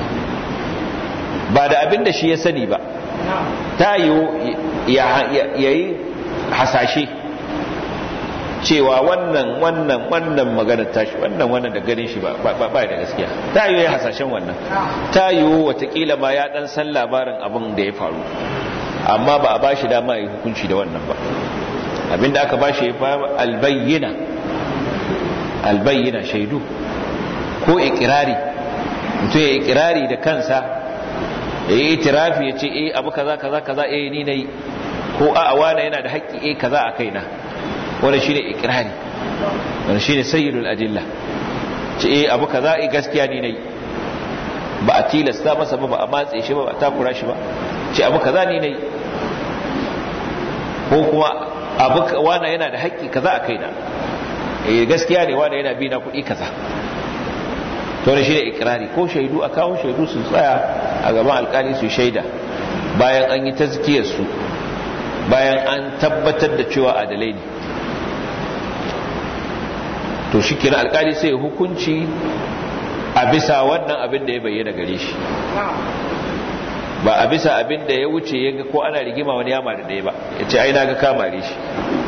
A: ba da abinda shi ya sani ba ta yiwu ya yi hasashe cewa wannan wannan wannan maganar tashi wannan wannan da ganin shi ba ba da gaskiya ta yiwu ya hasashen wannan ta yiwu watakila ma ya dan san labarin abin da ya faru amma ba a ba shi dama ya hukunci da wannan ba abinda aka ba shi ya fa albayyina albayyina shaidu ko ikirari mutum ya ikirari da kansa ya yi itirafi ya ce eh abu kaza kaza kaza eh ni nayi ko a awana yana da haƙƙi eh kaza a kaina wannan shine ikirari wannan shine sayyidul adilla ce eh abu kaza eh gaskiya ni nayi ba a tilasta masa ba ba a matse shi ba ba a takura shi ba ce abu kaza ni nayi ko kuma abu wana yana da haƙƙi kaza a kaina eh gaskiya ne wana yana bi na kuɗi kaza to ne shi ne ikirari ko shaidu a kawo shaidu su tsaya a gaban alkali su shaida bayan an yi tazkiyar su bayan an tabbatar da cewa adalai ne to shi kira alkali sai hukunci a bisa wannan abin da ya bayyana gare shi ba a bisa abin da ya wuce ya ga ko ana rigima wani yama da ɗaya ba ya ce ai na ga kamare shi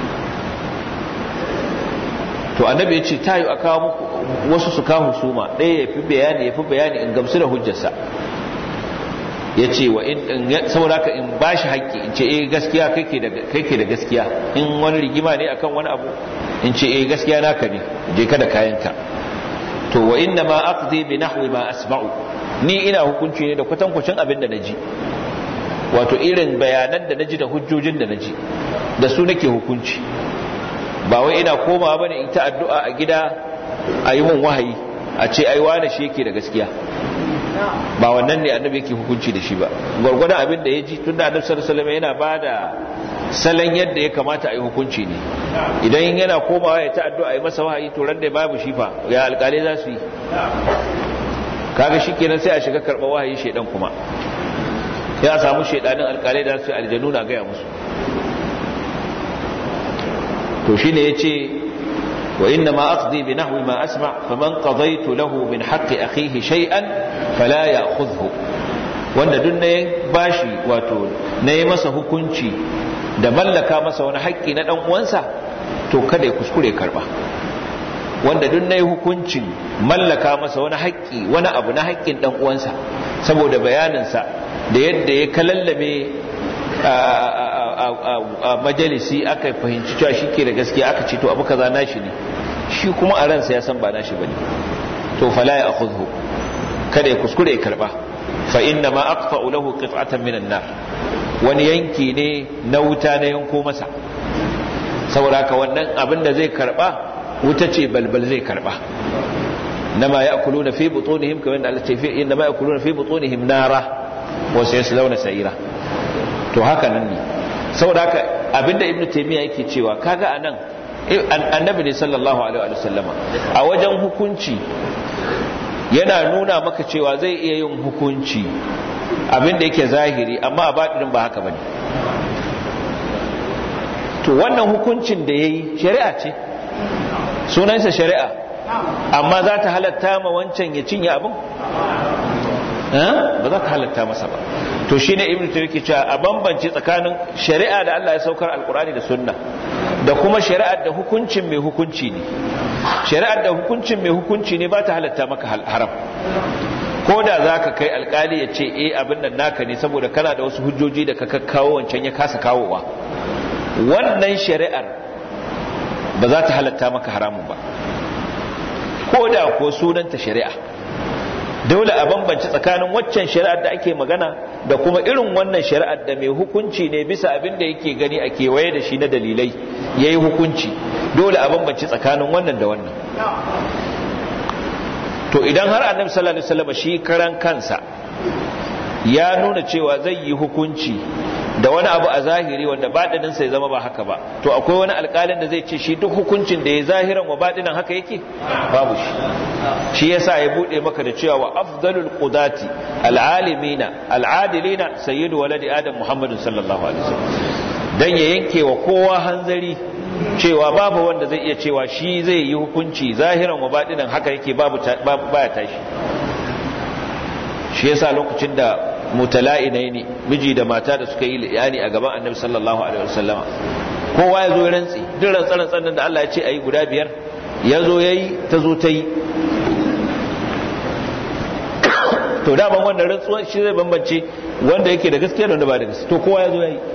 A: to annabi ya ce ta yi a kawo muku wasu su kawo husuma ɗaya ya fi bayani ya fi bayani in gamsu da hujjarsa ya ce wa in saboda ka in ba shi haƙƙi in ce eh gaskiya kai ke da gaskiya in wani rigima ne akan wani abu in ce eh gaskiya naka ne je ka da kayanka to wa inna ma aqdi bi nahwi ma asma'u ni ina hukunci ne da kwatankwacin abin da naji wato irin bayanan da naji da hujjojin da naji da su nake hukunci ba wai ina komawa bane in ta addu'a a gida a yi mun wahayi a ce ai wane shi yake da gaskiya ba wannan ne annabi yake hukunci da shi ba gwargwadon abin da ya ji tun da annabi sallallahu alaihi yana ba da salon yadda ya kamata a yi hukunci ne idan yana komawa ya ta addu'a a yi masa wahayi to ran da babu shi fa ya alƙalai za su yi kaga shikenan sai a shiga karɓar wahayi shedan kuma ya samu shedanin alƙalai da su aljanu na gaya musu to shine yace wa inna ma aqdi bi nahwi ma asma faman qadaytu lahu min haqqi akhihi shay'an fala ya'khudhu wanda duk ne bashi wato ne masa hukunci da mallaka masa wani haƙƙi na dan uwansa to kada ya kuskure karba wanda duk ne hukuncin mallaka masa wani haƙƙi wani abu na haƙƙin dan uwansa saboda bayaninsa da yadda ya kalallame a majalisi aka fahimci cewa shi ke da gaskiya aka ce to abu kaza nashi ne shi kuma a ransa ya san ba nashi bane to fala ya akhudhu kada ya kuskure ya karba fa inna ma aqta'u lahu qit'atan min an-nar wani yanki ne na wuta na yanko masa saboda haka wannan abin da zai karba wuta ce balbal zai karba nama ya'kuluna fi butunihim kamar da Allah ce fi inna ma ya'kuluna fi butunihim nara wa sayaslawna sa'ira to haka nan ne saboda haka abinda ibnu taymiya yake cewa kaga anan annabi ne sallallahu alaihi wa sallama a wajen hukunci yana nuna maka cewa zai iya yin hukunci abinda yake zahiri amma a batinin ba haka bane to wannan hukuncin da yayi shari'a ce sunansa shari'a amma za ta halatta ma wancan ya cinye abin ba za ta halatta masa ba to shi ne ibn tayyib cewa a bambance tsakanin shari'a da Allah ya saukar alkurani da sunna da kuma shari'ar da hukuncin mai hukunci ne shari'ar da hukuncin mai hukunci ne ba ta halatta maka haram ko da za ka kai alkali ya ce eh abin nan naka ne saboda kana da wasu hujjoji da ka kawo wancan ya kasa kawowa wannan shari'ar ba za ta halatta maka haramun ba ko da ko sunanta shari'a dole a bambance tsakanin waccan shari'ar da ake magana da kuma irin wannan shari'ar da mai hukunci ne bisa abin da yake gani a kewaye da shi na dalilai ya yi hukunci dole a bambance tsakanin wannan da wannan to idan har annabi sallallahu alaihi wasallam shi karan kansa ya nuna cewa zai yi hukunci da wani abu a zahiri wanda baɗinin sai zama ba haka ba to akwai wani alƙalin da zai ce shi duk hukuncin da ya zahiran wa baɗinin haka yake babu shi shi yasa ya bude maka da cewa wa afdalul qudati alalimina aladilina sayyidu waladi adam muhammadin sallallahu alaihi wasallam dan ya yanke wa kowa hanzari cewa babu wanda zai iya cewa shi zai yi hukunci zahiran wa baɗinin haka yake babu baya tashi shi yasa lokacin da mutala'inai ne miji da mata da suka yi liyani a gaban annabi sallallahu alaihi wasallama kowa ya zo rantsi duk rantsan da Allah ya ce ayi guda biyar ya zo yayi ta zo ta yi to daman wannan rantsuwa shi zai bambance wanda yake da gaskiya da wanda ba da gaskiya to kowa ya zo yayi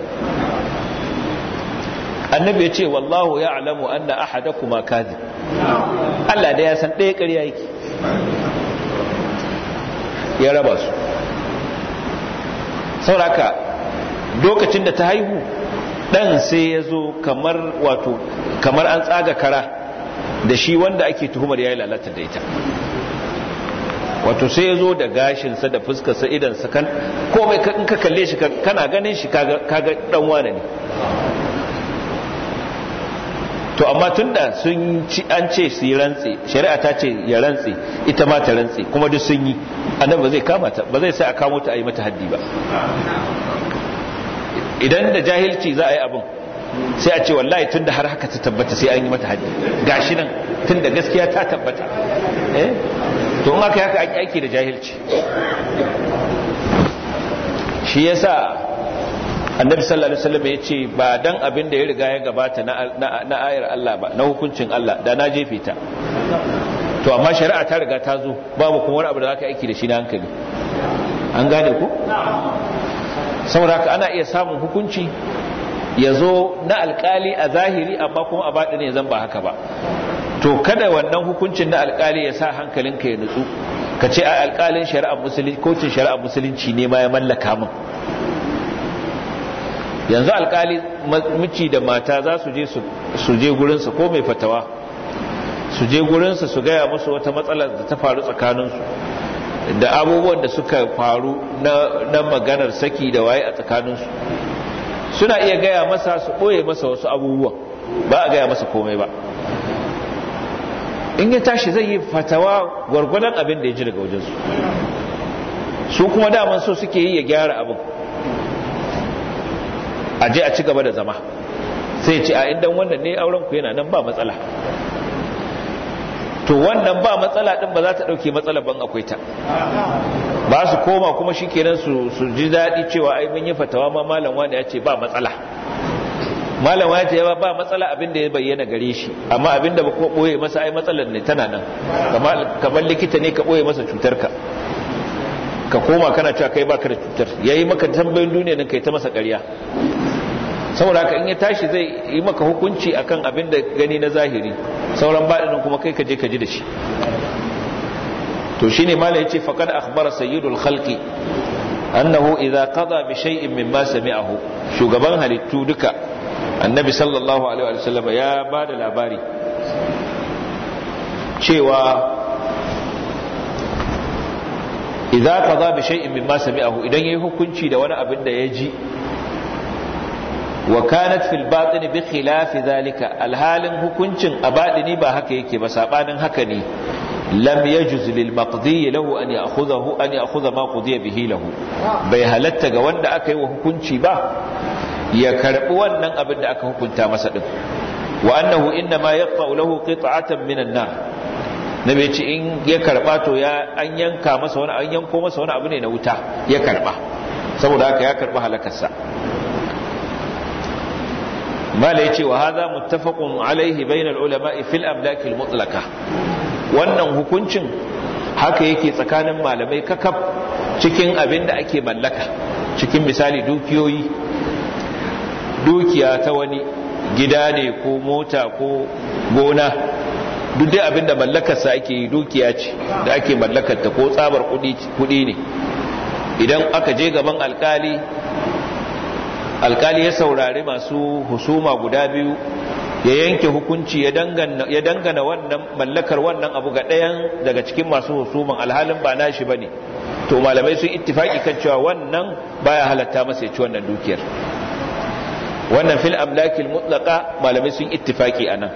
A: annabi ya ce wallahu ya'lamu anna ahadakuma kadhib Allah da ya san ɗaya ƙarya yake ya raba su sauraka lokacin da ta haihu dan sai ya zo kamar wato kamar an tsaga kara da shi wanda ake tuhumar yayi lalata da ita wato sai ya zo da gashinsa da fuskarsa idansa kan komai in ka kalle shi kana ganin shi kaga dan wane ne to amma tunda sun ci an ce su yi rantsi shari'a ta ce ya rantsi ita ma ta rantsi kuma duk sun yi annabi ba zai kama ta ba zai sai a kamo ta a yi mata haddi ba idan da jahilci za a yi abin sai a ce wallahi tunda har haka ta tabbata sai an yi mata haddi gashi nan tunda gaskiya ta tabbata eh to in aka haka aiki da jahilci shi yasa annabi sallallahu alaihi wasallam yace ba dan abin da ya riga ya gabata na ayar Allah ba na hukuncin Allah da na jefe ta to amma shari'a ta riga ta zo babu kuma wani abu da zaka aiki da shi na hankali an gane ku saboda haka ana iya samun hukunci ya zo na alkali a zahiri amma kuma a baɗi ne zan ba haka ba to kada wannan hukuncin na alkali ya sa hankalinka ya nutsu ka ce a alkalin shari'ar musulunci kotun shari'ar musulunci ne ma ya mallaka min yanzu alkali miji da mata za su je su je gurinsa ko mai fatawa su je gurinsa su gaya musu wata matsala da ta faru tsakaninsu da abubuwan da suka faru na maganar saki da waye a tsakaninsu suna iya gaya masa su ɓoye masa wasu abubuwan ba a gaya masa komai ba in ya tashi zai yi fatawa gwargwadon abin da ya ji daga wajensu su kuma daman so suke yi ya gyara abin a je a ci gaba da zama sai ce a indan wannan ne auren ku yana nan ba matsala to wannan ba matsala din ba za ta dauke matsala ban akwai ta ba su koma kuma shikenan su su ji dadi cewa ai mun yi fatawa ma malam wani ya ce ba matsala malam wani ya ba matsala abin da ya bayyana gare shi amma abin da ba ko boye masa ai matsalar ne tana nan kamar likita ne ka boye masa cutar ka ka koma kana cewa kai baka da cutar yayi maka tambayoyin duniya nan kai ta masa ƙarya saboda haka in ya tashi zai yi maka hukunci akan abin da gani na zahiri sauran baɗinin kuma kai ka je ka ji da shi to shine malai yace faqad akhbara sayyidul khalqi annahu idza qada bi shay'in mimma sami'ahu shugaban halittu duka annabi sallallahu alaihi wa sallam ya bada labari cewa idza qada bi shay'in mimma sami'ahu idan yayi hukunci da wani abin da ya ji wa kanat fil batin bi khilaf zalika alhalin hukuncin a batini ba haka yake ba sabanin haka ne lam yajuz lil maqdi lahu an ya'khudhahu an ya'khudha ma qudiya bihi lahu bai halatta ga wanda aka yi wa hukunci ba ya karbi wannan abin da aka hukunta masa din wa annahu inna ma yaqta'u lahu qit'atan minan nar nabi ce in ya karba to ya an yanka masa wani an yanko masa wani abu ne na wuta ya karba saboda haka ya karba halakarsa mala yace wa hadha muttafaqun alaihi bainal ulama'i fil amlak al mutlaqa wannan hukuncin haka yake tsakanin malamai kakaf cikin abin da ake mallaka cikin misali dukiyoyi dukiya ta wani gida ne ko mota ko gona duk dai abin da mallakarsa ake yi dukiya ce da ake mallakarta ko tsabar kudi ne idan aka je gaban alkali alkali ya saurari masu husuma guda biyu ya yanke hukunci ya dangana wannan mallakar wannan abu ga ɗayan daga cikin masu husuman alhalin ba nashi bane to malamai sun ittifaki kan cewa wannan baya halatta masa ya ci wannan dukiyar wannan fil amlakil mutlaqa malamai sun ittifaki anan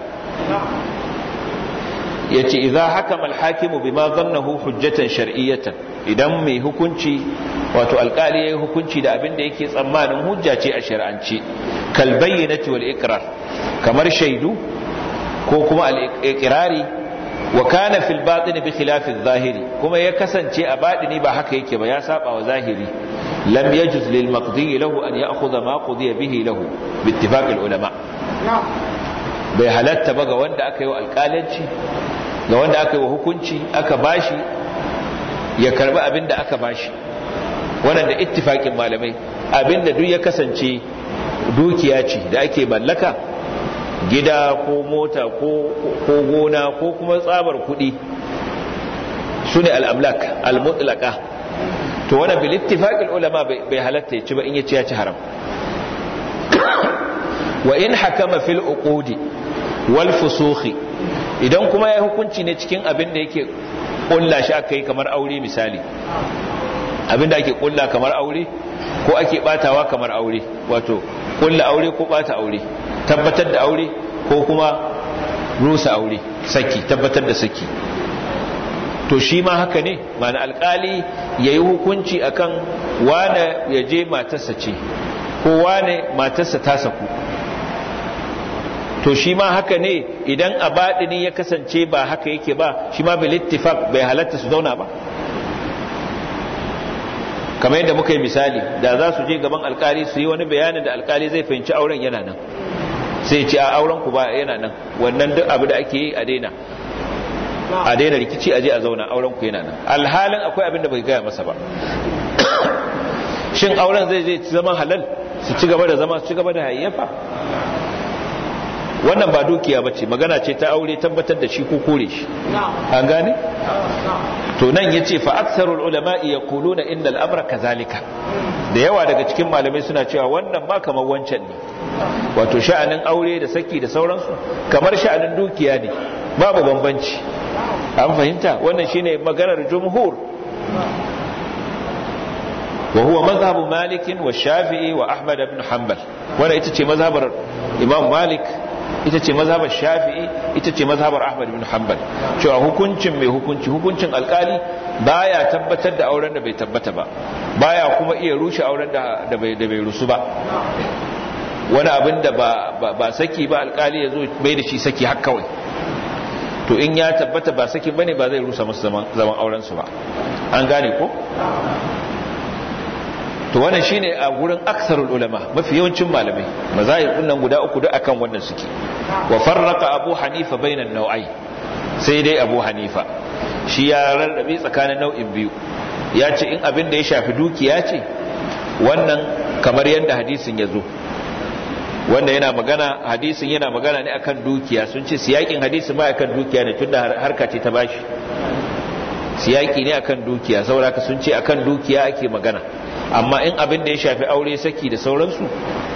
A: yace idza hakama al-hakimu bima dhannahu hujjatan shar'iyyatan idan mai hukunci wato alkali yayi hukunci da abin da yake tsammanin hujja ce a shar'anci kal bayyinati wal iqrar kamar shaidu ko kuma al-iqrari wa kana fil batini bi khilafi adh-dhahiri kuma ya kasance a batini ba haka yake ba ya saba wa zahiri lam yajuz lil maqdi lahu an ya'khudha ma qudiya bihi lahu bi ittifaq al-ulama bai halatta ba ga wanda aka yi wa alƙalanci ga wanda aka yi wa hukunci aka bashi ya karbi abin da aka bashi wannan da ittifakin malamai abin da duk ya kasance dukiya ce da ake mallaka gida ko mota ko gona ko kuma tsabar kuɗi su ne al'amlak al-mutlaka to wannan bil ittifaqil ulama bai halatta ya ci ba in ya ci ya ci haram wa in hakama fil uqudi wal fusukhi idan kuma ya hukunci ne cikin abin da yake kulla shi aka yi kamar aure misali abin da ake kulla kamar aure ko ake batawa kamar aure wato kulla aure ko bata aure tabbatar da aure ko kuma rusa aure saki tabbatar da saki to shi ma haka ne mana alkali ya yi hukunci akan wane ya je matarsa ce ko wane matarsa ta saku to shi ma haka ne idan a baɗini ya kasance ba haka yake ba shi ma bil ittifaq bai halatta su zauna ba kamar yadda muka yi misali da za su je gaban alkali su yi wani bayanin da alkali zai fahimci auren yana nan sai ce a auren ku ba yana nan wannan duk abu da ake yi a daina a daina rikici a je a zauna auren ku yana nan alhalin akwai abin da bai gaya masa ba shin auren zai je zama halal su ci gaba da zama su ci gaba da hayyafa wannan ba dukiya ba ce magana ce ta aure tabbatar da shi ko kore shi an gane? to nan ya ce fa'aksarul ulama'i ya kulo na inda al'amura kazalika da yawa daga cikin malamai suna cewa wannan ba kamar wancan ne wato sha'anin aure da saki da sauransu kamar sha'anin dukiya ne babu bambanci an fahimta wannan shine maganar jumhur wa huwa mazhabu malikin wa shafi'i wa ahmad ibn hanbal wannan ita ce mazhabar imam malik ita ce mazhabar shafi'i ita ce mazhabar ahmad ibn hanbal cewa hukuncin mai hukunci hukuncin alkali baya tabbatar da auren da bai tabbata ba baya kuma iya rushe auren da da bai da bai rusu ba wani abin da ba ba saki ba alkali yazo bai da shi saki har kawai to in ya tabbata ba saki bane ba zai rusa musu zaman zaman auren su ba an gane ko to wannan shine a gurin aksarul ulama mafi yawancin malamai mazahib nan guda uku duk akan wannan suke wa farraqa abu hanifa bainan nau'ai sai dai abu hanifa shi ya rarrabe tsakanin nau'in biyu ya ce in abin da ya shafi dukiya ce wannan kamar yadda hadisin ya zo wanda yana magana hadisin yana magana ne akan dukiya sun ce siyakin hadisin ba akan dukiya ne tunda harka ce ta bashi siyaki ne akan dukiya saboda sun ce akan dukiya ake magana amma in abin da ya shafi aure saki da sauransu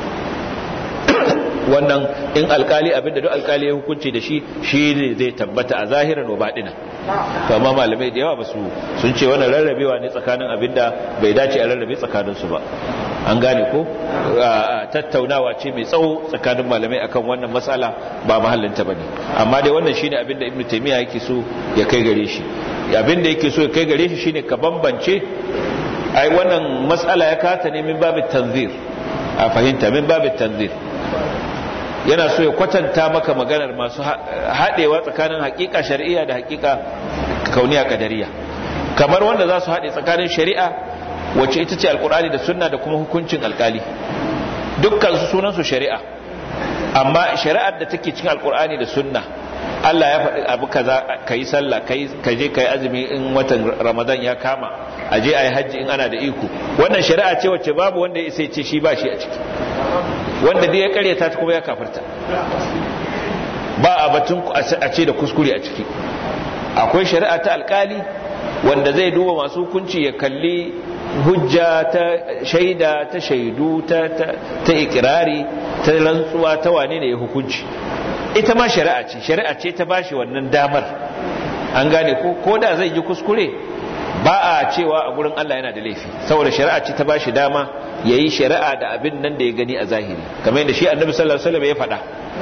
A: wannan in alkali abin da duk alkali ya hukunci da shi shi ne zai tabbata a zahiran wa baɗina to amma malamai da yawa ba su sun ce wannan rarrabewa ne tsakanin abin da bai dace a rarrabe tsakaninsu ba an gane ko tattaunawa ce mai tsawo tsakanin malamai akan wannan matsala ba mahallinta bane amma dai wannan shine abin da ibnu taymiya yake so ya kai gare shi abin da yake so ya kai gare shi shine ka bambance ai wannan matsala ya kata ne min babin tanzir a fahimta min babin tanzir yana so ya kwatanta maka maganar masu haɗewa tsakanin hakika shari'a da hakika kauniya kadariya kamar wanda za su haɗe tsakanin shari'a wacce ita ce alkur'ani da sunna da kuma hukuncin alkali dukkan su sunan su shari'a amma shari'ar da take cikin alkur'ani da sunna Allah ya faɗi abu kaza kai sallah kai ka je kai azumi in watan Ramadan ya kama a je ayi hajji in ana da iko wannan shari'a ce wacce babu wanda ya sai ce shi ba shi a ciki wanda dai ya karyata ta kuma ya kafirta ba a batun a ce da kuskure a ciki akwai shari'a ta alkali wanda zai duba masu hukunci ya kalli hujja ta shaida ta shaidu ta ta ikirari ta rantsuwa ta wane ne ya hukunci ita ma shari'a ce shari'a ce ta bashi wannan damar an gane ko ko da zai yi kuskure ba a cewa a gurin Allah yana da laifi saboda shari'a ce ta ba shi dama ya yi shari'a da abin nan da ya gani a zahiri kamar yadda shi annabi sallallahu alaihi wasallam ya faɗa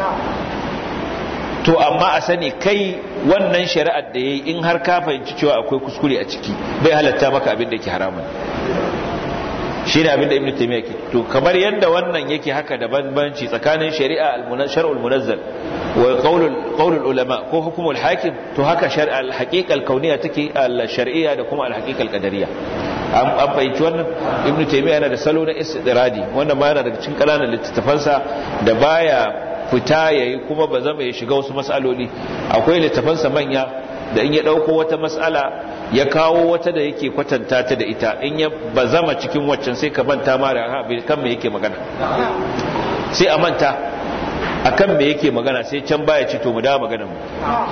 A: to amma a sani kai wannan shari'ar da yayi in har ka fahimci cewa akwai kuskure a ciki bai halatta maka abin da yake haramun shi ne abin da ibn taymiya ke to kamar yadda wannan yake haka da banbanci tsakanin shari'a al-shar'ul munazzal wa qaulul qaulul ulama ko hukumul hakim to haka shar'a al-haqiqa al-kauniyya take al-shar'iyya da kuma al-haqiqa al-qadariyya an fahimci wannan ibn taymiya yana da salo na istidradi wannan ma yana daga cikin kananan littattafansa da baya fita yayi kuma ba zama ya shiga wasu mas'aloli akwai littattafansa manya da in ya dauko wata mas'ala ya kawo wata da yake kwatanta ta da ita in ya bazama cikin waccan sai ka manta ma da kan me yake magana sai a manta akan me yake magana sai can baya ci to mu da magana mu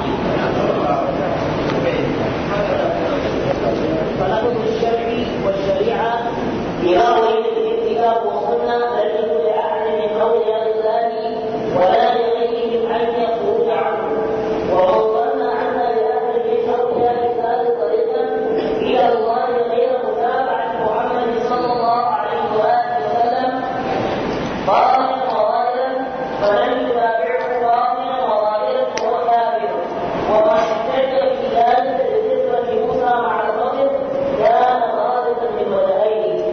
B: فلفظ الشرع والشريعة إذا ولد الكتاب والسنة لم يكن لأحد من أولياء الله ولا لغيرهم أن يخرج عنه ومن ظن أن لأحد من أولياء الله طريقا إلى الله غير متابعة محمد صلى الله عليه وآله وسلم باطلا وظاهرا فلن يتابعه باطلا وظاهرا وهو كافر وما احتج في ذلك بذكرة موسى مع الخضر كان خالصا من وجهين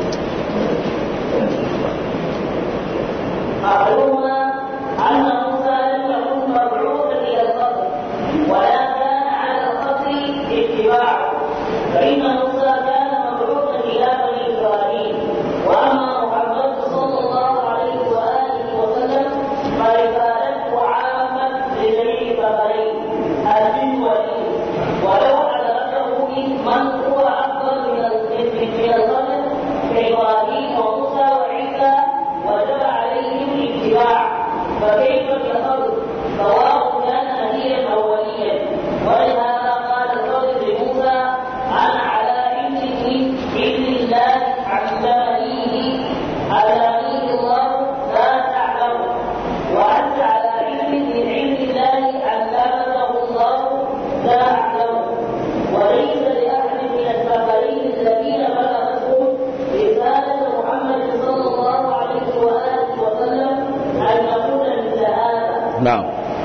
B: أحدهما أن موسى لم يكن مبعوثا إلى الخضر ولا كان على الخضر اتباعه فإن موسى كان مبعوثا إلى بني إسرائيل وأما محمد صلى الله عليه وآله وسلم فرسالته عامة لجميع ثمرين الجن والإنس ولو أدركه من هو أفضل من من الخلق كإبراهيم وموسى وعيسى وجب عليهم الاتباع فكيف بالخلق سواء كان نبيا أو وليا ولهذا قال الخضر لموسى أنا على علمه علم الله علمنيه علمني الله لا تعلم وأنت على علم من علم الله علمته الله لا أعلم وليس لأحد من الثقلين الذين بلغتهم رسالة محمد صلى الله عليه وآله وسلم أن يقول مثل هذا
A: na'am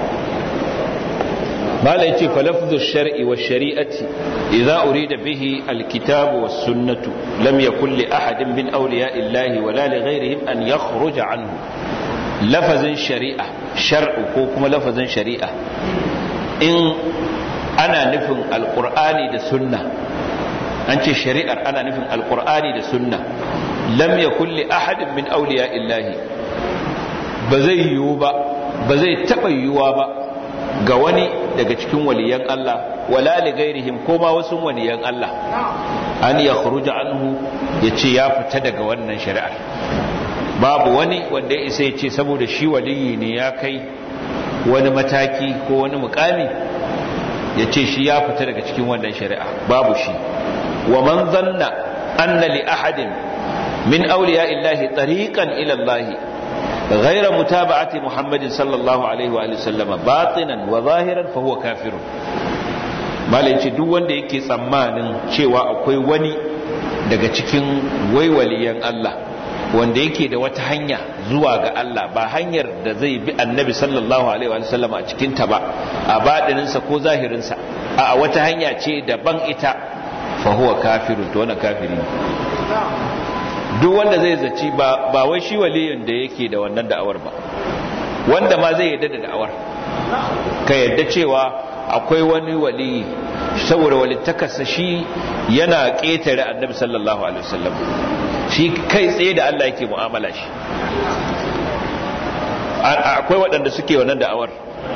A: mala yace fa lafdhu shar'i wa shari'ati idza urida bihi alkitab was sunnatu lam yakul li ahadin min awliya'i llahi wala li ghayrihim an yakhruja anhu lafazin shari'a shar'u ko kuma lafazin shari'a in ana nufin alqur'ani da sunna an ce shari'ar ana nufin alqur'ani da sunna lam yakul li ahadin min awliya'i llahi ba zai yiwu ba ba zai taɓa yiwuwa ba ga wani daga cikin waliyan Allah wala li gairihim ko ma wasu waliyan Allah an ya khuruja anhu ya ce ya fita daga wannan shari'ar babu wani wanda ya isa ya ce saboda shi waliyi ne ya kai wani mataki ko wani mukami ya ce shi ya fita daga cikin wannan shari'a babu shi wa man zanna anna li ahadin min awliya illahi tariqan ila Allah غير متابعة محمد صلى الله عليه وآله وسلم باطنا وظاهرا فهو كافر malai ce duk wanda yake tsammanin cewa akwai wani daga cikin waiwaliyan Allah wanda yake da wata hanya zuwa ga Allah ba hanyar da zai bi annabi sallallahu alaihi wa sallam a cikin ta ba a baɗininsa ko zahirinsa a wata hanya ce daban ita fa huwa kafirun to wannan kafiri ne duk wanda zai zaci ba ba wai shi waliyin da yake da wannan da'awar ba wanda ma zai yadda da da'awar ka yadda cewa akwai wani waliyi saboda walittakarsa shi yana ƙetare annabi sallallahu alaihi wasallam shi kai tsaye da Allah yake mu'amala shi akwai waɗanda suke wannan da'awar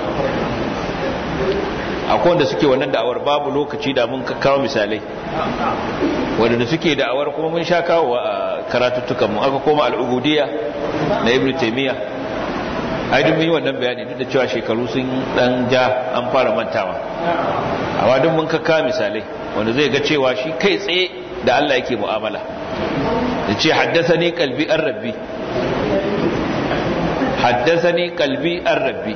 A: akwai wanda suke wannan da'awar babu lokaci da mun kawo misalai wadanda suke da'awar kuma mun sha kawo a karatuttukan mu aka koma al'ubudiyya na ibnu taymiya ai duk yi wannan bayani duk da cewa shekaru sun dan ja an fara mantawa amma duk mun kakka misalai wanda zai ga cewa shi kai tsaye da Allah yake mu'amala da ce haddathani qalbi ar-rabbi haddathani qalbi ar-rabbi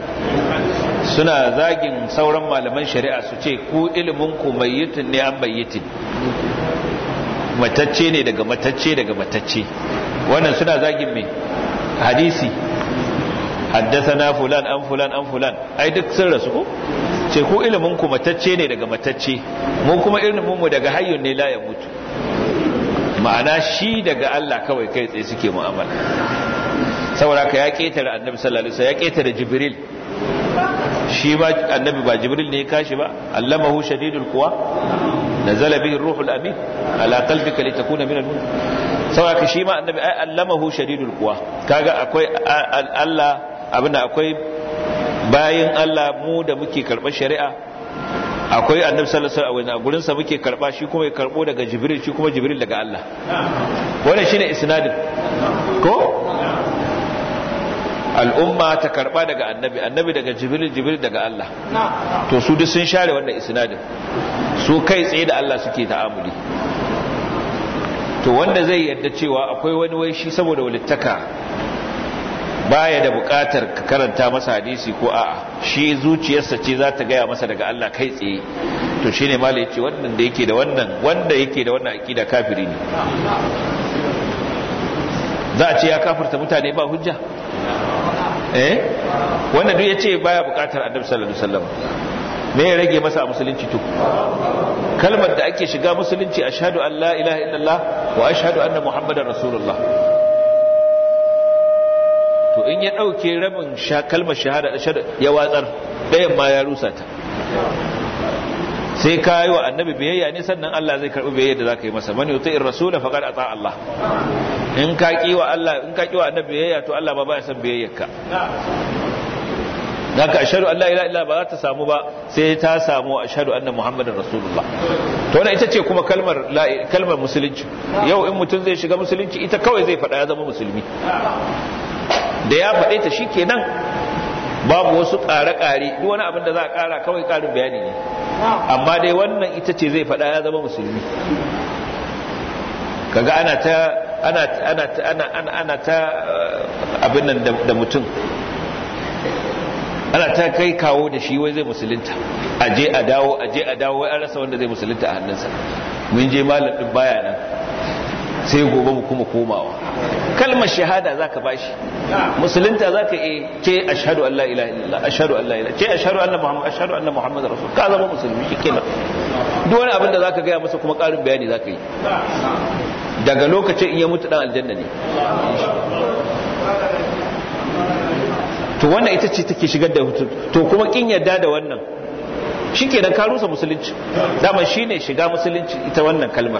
A: suna zagin sauran malaman shari'a su ce ku ilimin ku mayyitin ne an bayyitin matacce ne daga matacce daga matacce wannan suna zagin mai hadisi haddasana fulan an fulan an fulan ai duk sun rasu ko ce ku ilimin ku matacce ne daga matacce mu kuma ilimin mu daga hayyun ne la ya mutu ma'ana shi daga Allah kawai kai tsaye suke mu'amala saboda ka ya ketare annabi sallallahu alaihi wasallam ya ketare jibril shi ba annabi ba jibril ne ya kashi ba allamahu shadidul quwa nazala bihi ruhul amin ala qalbika litakuna min al-munzir saboda ka shi ma annabi ai allamahu shadidul quwa kaga akwai Allah abinda akwai bayin Allah mu da muke karɓar shari'a akwai annabi sallallahu alaihi wasallam a gurin sa muke karba shi kuma ya karbo daga jibril shi kuma jibril daga Allah wannan shine isnadin ko al'umma ta karba daga annabi annabi daga jibril jibril daga Allah to su duk sun share wannan isnadin su kai tsaye da Allah suke ta'amuli to wanda zai yadda cewa akwai wani wai shi saboda walittaka baya da bukatar ka karanta masa hadisi ko a'a shi zuciyarsa ce za ta gaya masa daga Allah kai tsaye to shine mala yace wannan da yake da wannan wanda yake da wannan akida kafiri ne za a ce ya kafirta mutane ba hujja eh wanda duk yace baya bukatar annabi sallallahu alaihi wasallam me ya rage masa a musulunci to kalmar da ake shiga musulunci ashhadu an la ilaha illallah wa ashhadu anna muhammadar rasulullah to in ya ɗauke rabin kalmar shahada ya watsar ɗayan ma ya rusa ta sai ka yi wa annabi biyayya ne sannan Allah zai karɓi biyayya da za ka yi masa mani yuta in rasula faƙar a Allah in ka ƙi wa Allah in ka ƙi wa annabi biyayya to Allah ba ba ya san biyayyarka da ka ashadu Allah ila illa ba za ta samu ba sai ta samu ashadu anna muhammadin rasulullah to wannan ita ce kuma kalmar kalmar musulunci yau in mutum zai shiga musulunci ita kawai zai faɗa ya zama musulmi da ya faɗe ta shi kenan babu wasu ƙare-ƙare duk wani abin da za a ƙara kawai ƙarin bayani ne amma dai wannan ita ce zai faɗa ya zama musulmi kaga ana ta ana ana ana ana ana ta abin nan da mutum ana ta kai kawo da shi wai zai musulunta aje a dawo aje a dawo wai an rasa wanda zai musulunta a hannunsa mun je malam din baya nan sai gobe mu kuma komawa kalmar shahada zaka bashi musulunta zaka yi ce ashhadu an la ilaha illallah ashhadu an la ilaha ce ashhadu anna muhammad ashhadu anna muhammadar rasul ka zama musulmi shikenan duk wani abin da zaka gaya masa kuma karin bayani zaka yi daga lokacin in ya mutu dan aljanna ne to wannan ita ce take shigar da hutun to kuma kin yadda da wannan shikenan ka rusa musulunci dama shine shiga musulunci ita wannan kalmar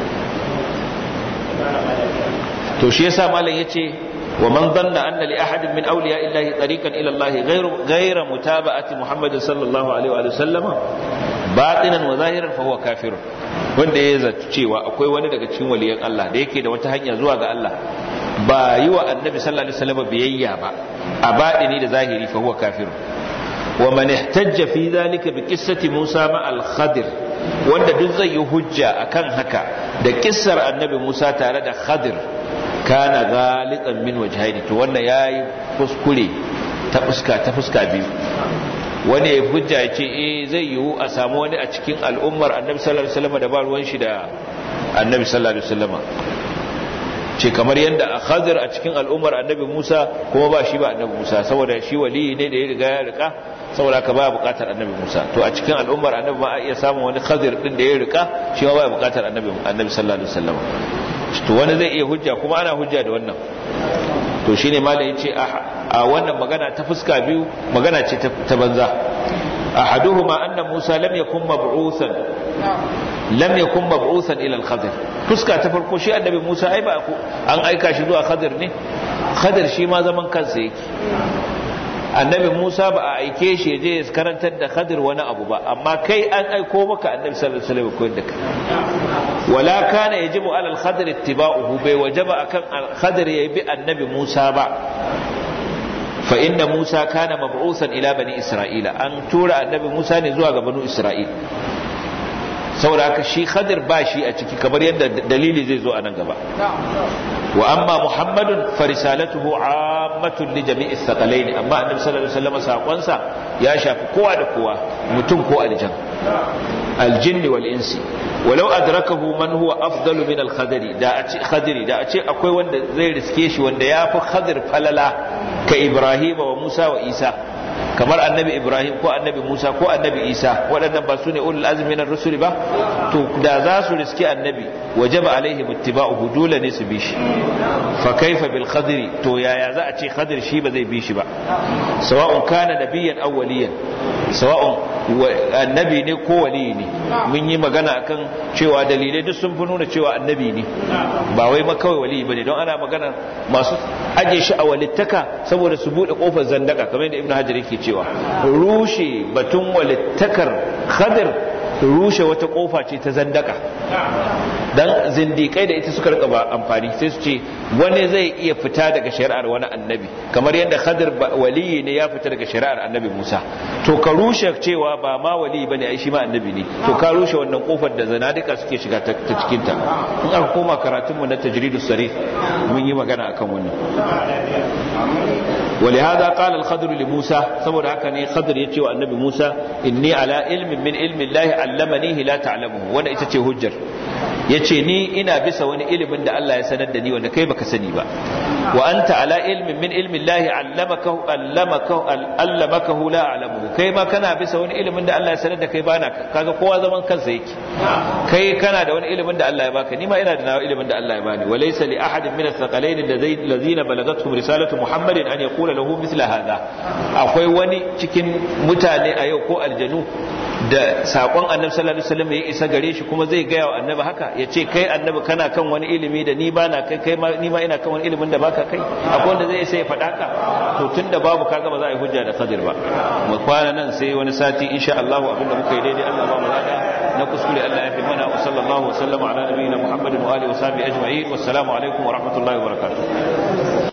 A: to shi yasa malam yace wa man dhanna anna li ahadin min awliya illahi tariqan ila Allah ghayru ghayra mutaba'ati Muhammad sallallahu alaihi wa sallama batinan wa zahiran fa huwa kafir wanda ya zato cewa akwai wani daga cikin waliyan Allah da yake da wata hanya zuwa ga Allah ba yi wa annabi sallallahu alaihi wasallam biyayya ba a batini da zahiri fa huwa kafir wa man ihtajja fi dhalika bi qissati Musa ma al-Khadir wanda duk zai yi hujja akan haka da kissar annabi Musa tare da Khadir kana galitan min wajhaini to wannan yayi kuskure ta fuska ta fuska biyu wani ya hujja ya ce eh zai yiwu a samu wani a cikin al'ummar annabi sallallahu alaihi wasallam da ba ruwan shi da annabi sallallahu alaihi wasallam ce kamar yadda a khadir a cikin al'ummar annabi Musa kuma ba shi ba annabi Musa saboda shi wali ne da ya riga ya rika saboda ka baya bukatar annabi Musa to a cikin al'ummar annabi ma a iya samun wani khadir din da ya rika shi ma baya bukatar annabi annabi sallallahu alaihi wasallam to wani zai iya hujja kuma ana hujja da wannan to shine malam yace a wannan magana ta fuska biyu magana ce ta banza ahaduhuma anna Musa lam yakun mab'usan lam yakun mab'usan ila al-khadir fuska ta farko shi annabi Musa ai ba an aika shi zuwa khadir ne khadir shi ma zaman kansa yake annabi Musa ba a aike shi je ya karantar da khadir wani abu ba amma kai an aiko maka annabi sallallahu alaihi wasallam koyar da kai wala kana yajibu ala al-khadir ittiba'uhu bai wajaba akan khadir ya bi annabi Musa ba fa inna Musa kana mab'usan ila bani Isra'ila an tura annabi Musa ne zuwa ga banu Isra'il saboda haka shi khadir ba shi a ciki kamar yadda dalili zai zo a nan gaba wa amma muhammadun farisalatuhu ammatun li jami'i thaqalaini amma annabi sallallahu alaihi wasallam sakonsa ya shafi kowa da kowa mutum ko aljan aljin wal insi walau adrakahu man huwa afdalu min al-khadri da a ce khadri da a ce akwai wanda zai riske shi wanda ya fi khadir falala ka ibrahim wa musa wa isa kamar annabi ibrahim ko annabi musa ko annabi isa waɗannan ba su ne ulul azmi na rusul ba to da za su riski annabi wajaba alaihi muttiba'uhu dole ne su bi shi fa kaifa bil khadri to yaya za a ce khadir shi ba zai bi shi ba sawa'un kana nabiyyan aw waliyan sawa'un annabi ne ko wali ne mun yi magana akan cewa dalilai duk sun fi nuna cewa annabi ne ba wai ma kawai wali bane don ana magana masu aje shi a walittaka saboda su bude kofar zandaka kamar yadda ibnu hajar yake cewa rushe batun walittakar khadir rushe wata kofa ce ta zandaka dan zindikai da ita suka rika ba amfani sai su ce wani zai iya fita daga shari'ar wani annabi kamar yadda khadir waliyi ne ya fita daga shari'ar annabi Musa to ka rushe cewa ba ma waliyi bane ai shi ma annabi ne to ka rushe wannan kofar da zanadika suke shiga ta cikin ta in aka koma karatun mu na tajridus sarih mun yi magana akan wannan ولهذا قال الخضر لموسى saboda haka ne khadr yace wa annabi Musa inni ala ilmin min ilmi Allah allamanihi la ta'lamuhu wanda ita ce hujjar yace ni ina bisa wani ilimin da Allah ya sanar da ni wanda kai baka sani ba wa anta ala ilmin min ilmi Allah allamakahu allamakahu allamakahu la a'lamuhu kai ma kana bisa wani ilimin da Allah ya sanar da kai bana kaga kowa zaman kansa yake kai kana da wani ilimin da Allah ya baka ni ma ina da nawa ilimin da Allah ya bani wa laysa li ahadin min ath-thaqalain alladhina balagathum risalatu Muhammadin an yaqula lahu mithla hadha akwai wani cikin mutane a yau ko aljanu da sakon annabi sallallahu alaihi wasallam ya isa gare shi kuma zai gaya wa annabi haka ya ce kai annabi kana kan wani ilimi da ni ba na kai kai ma ni ma ina kan wani ilimin da baka kai akwai wanda zai sai ya faɗa ka to tunda babu kaga ba za a yi hujja da Khadir ba mu kwana nan sai wani sati insha Allah abinda muka yi daidai Allah ba mu lada na kuskure Allah ya fi mana wa sallallahu wa sallama ala nabiyina Muhammadin wa alihi wa sahbihi ajma'in wassalamu alaikum wa rahmatullahi wa barakatuh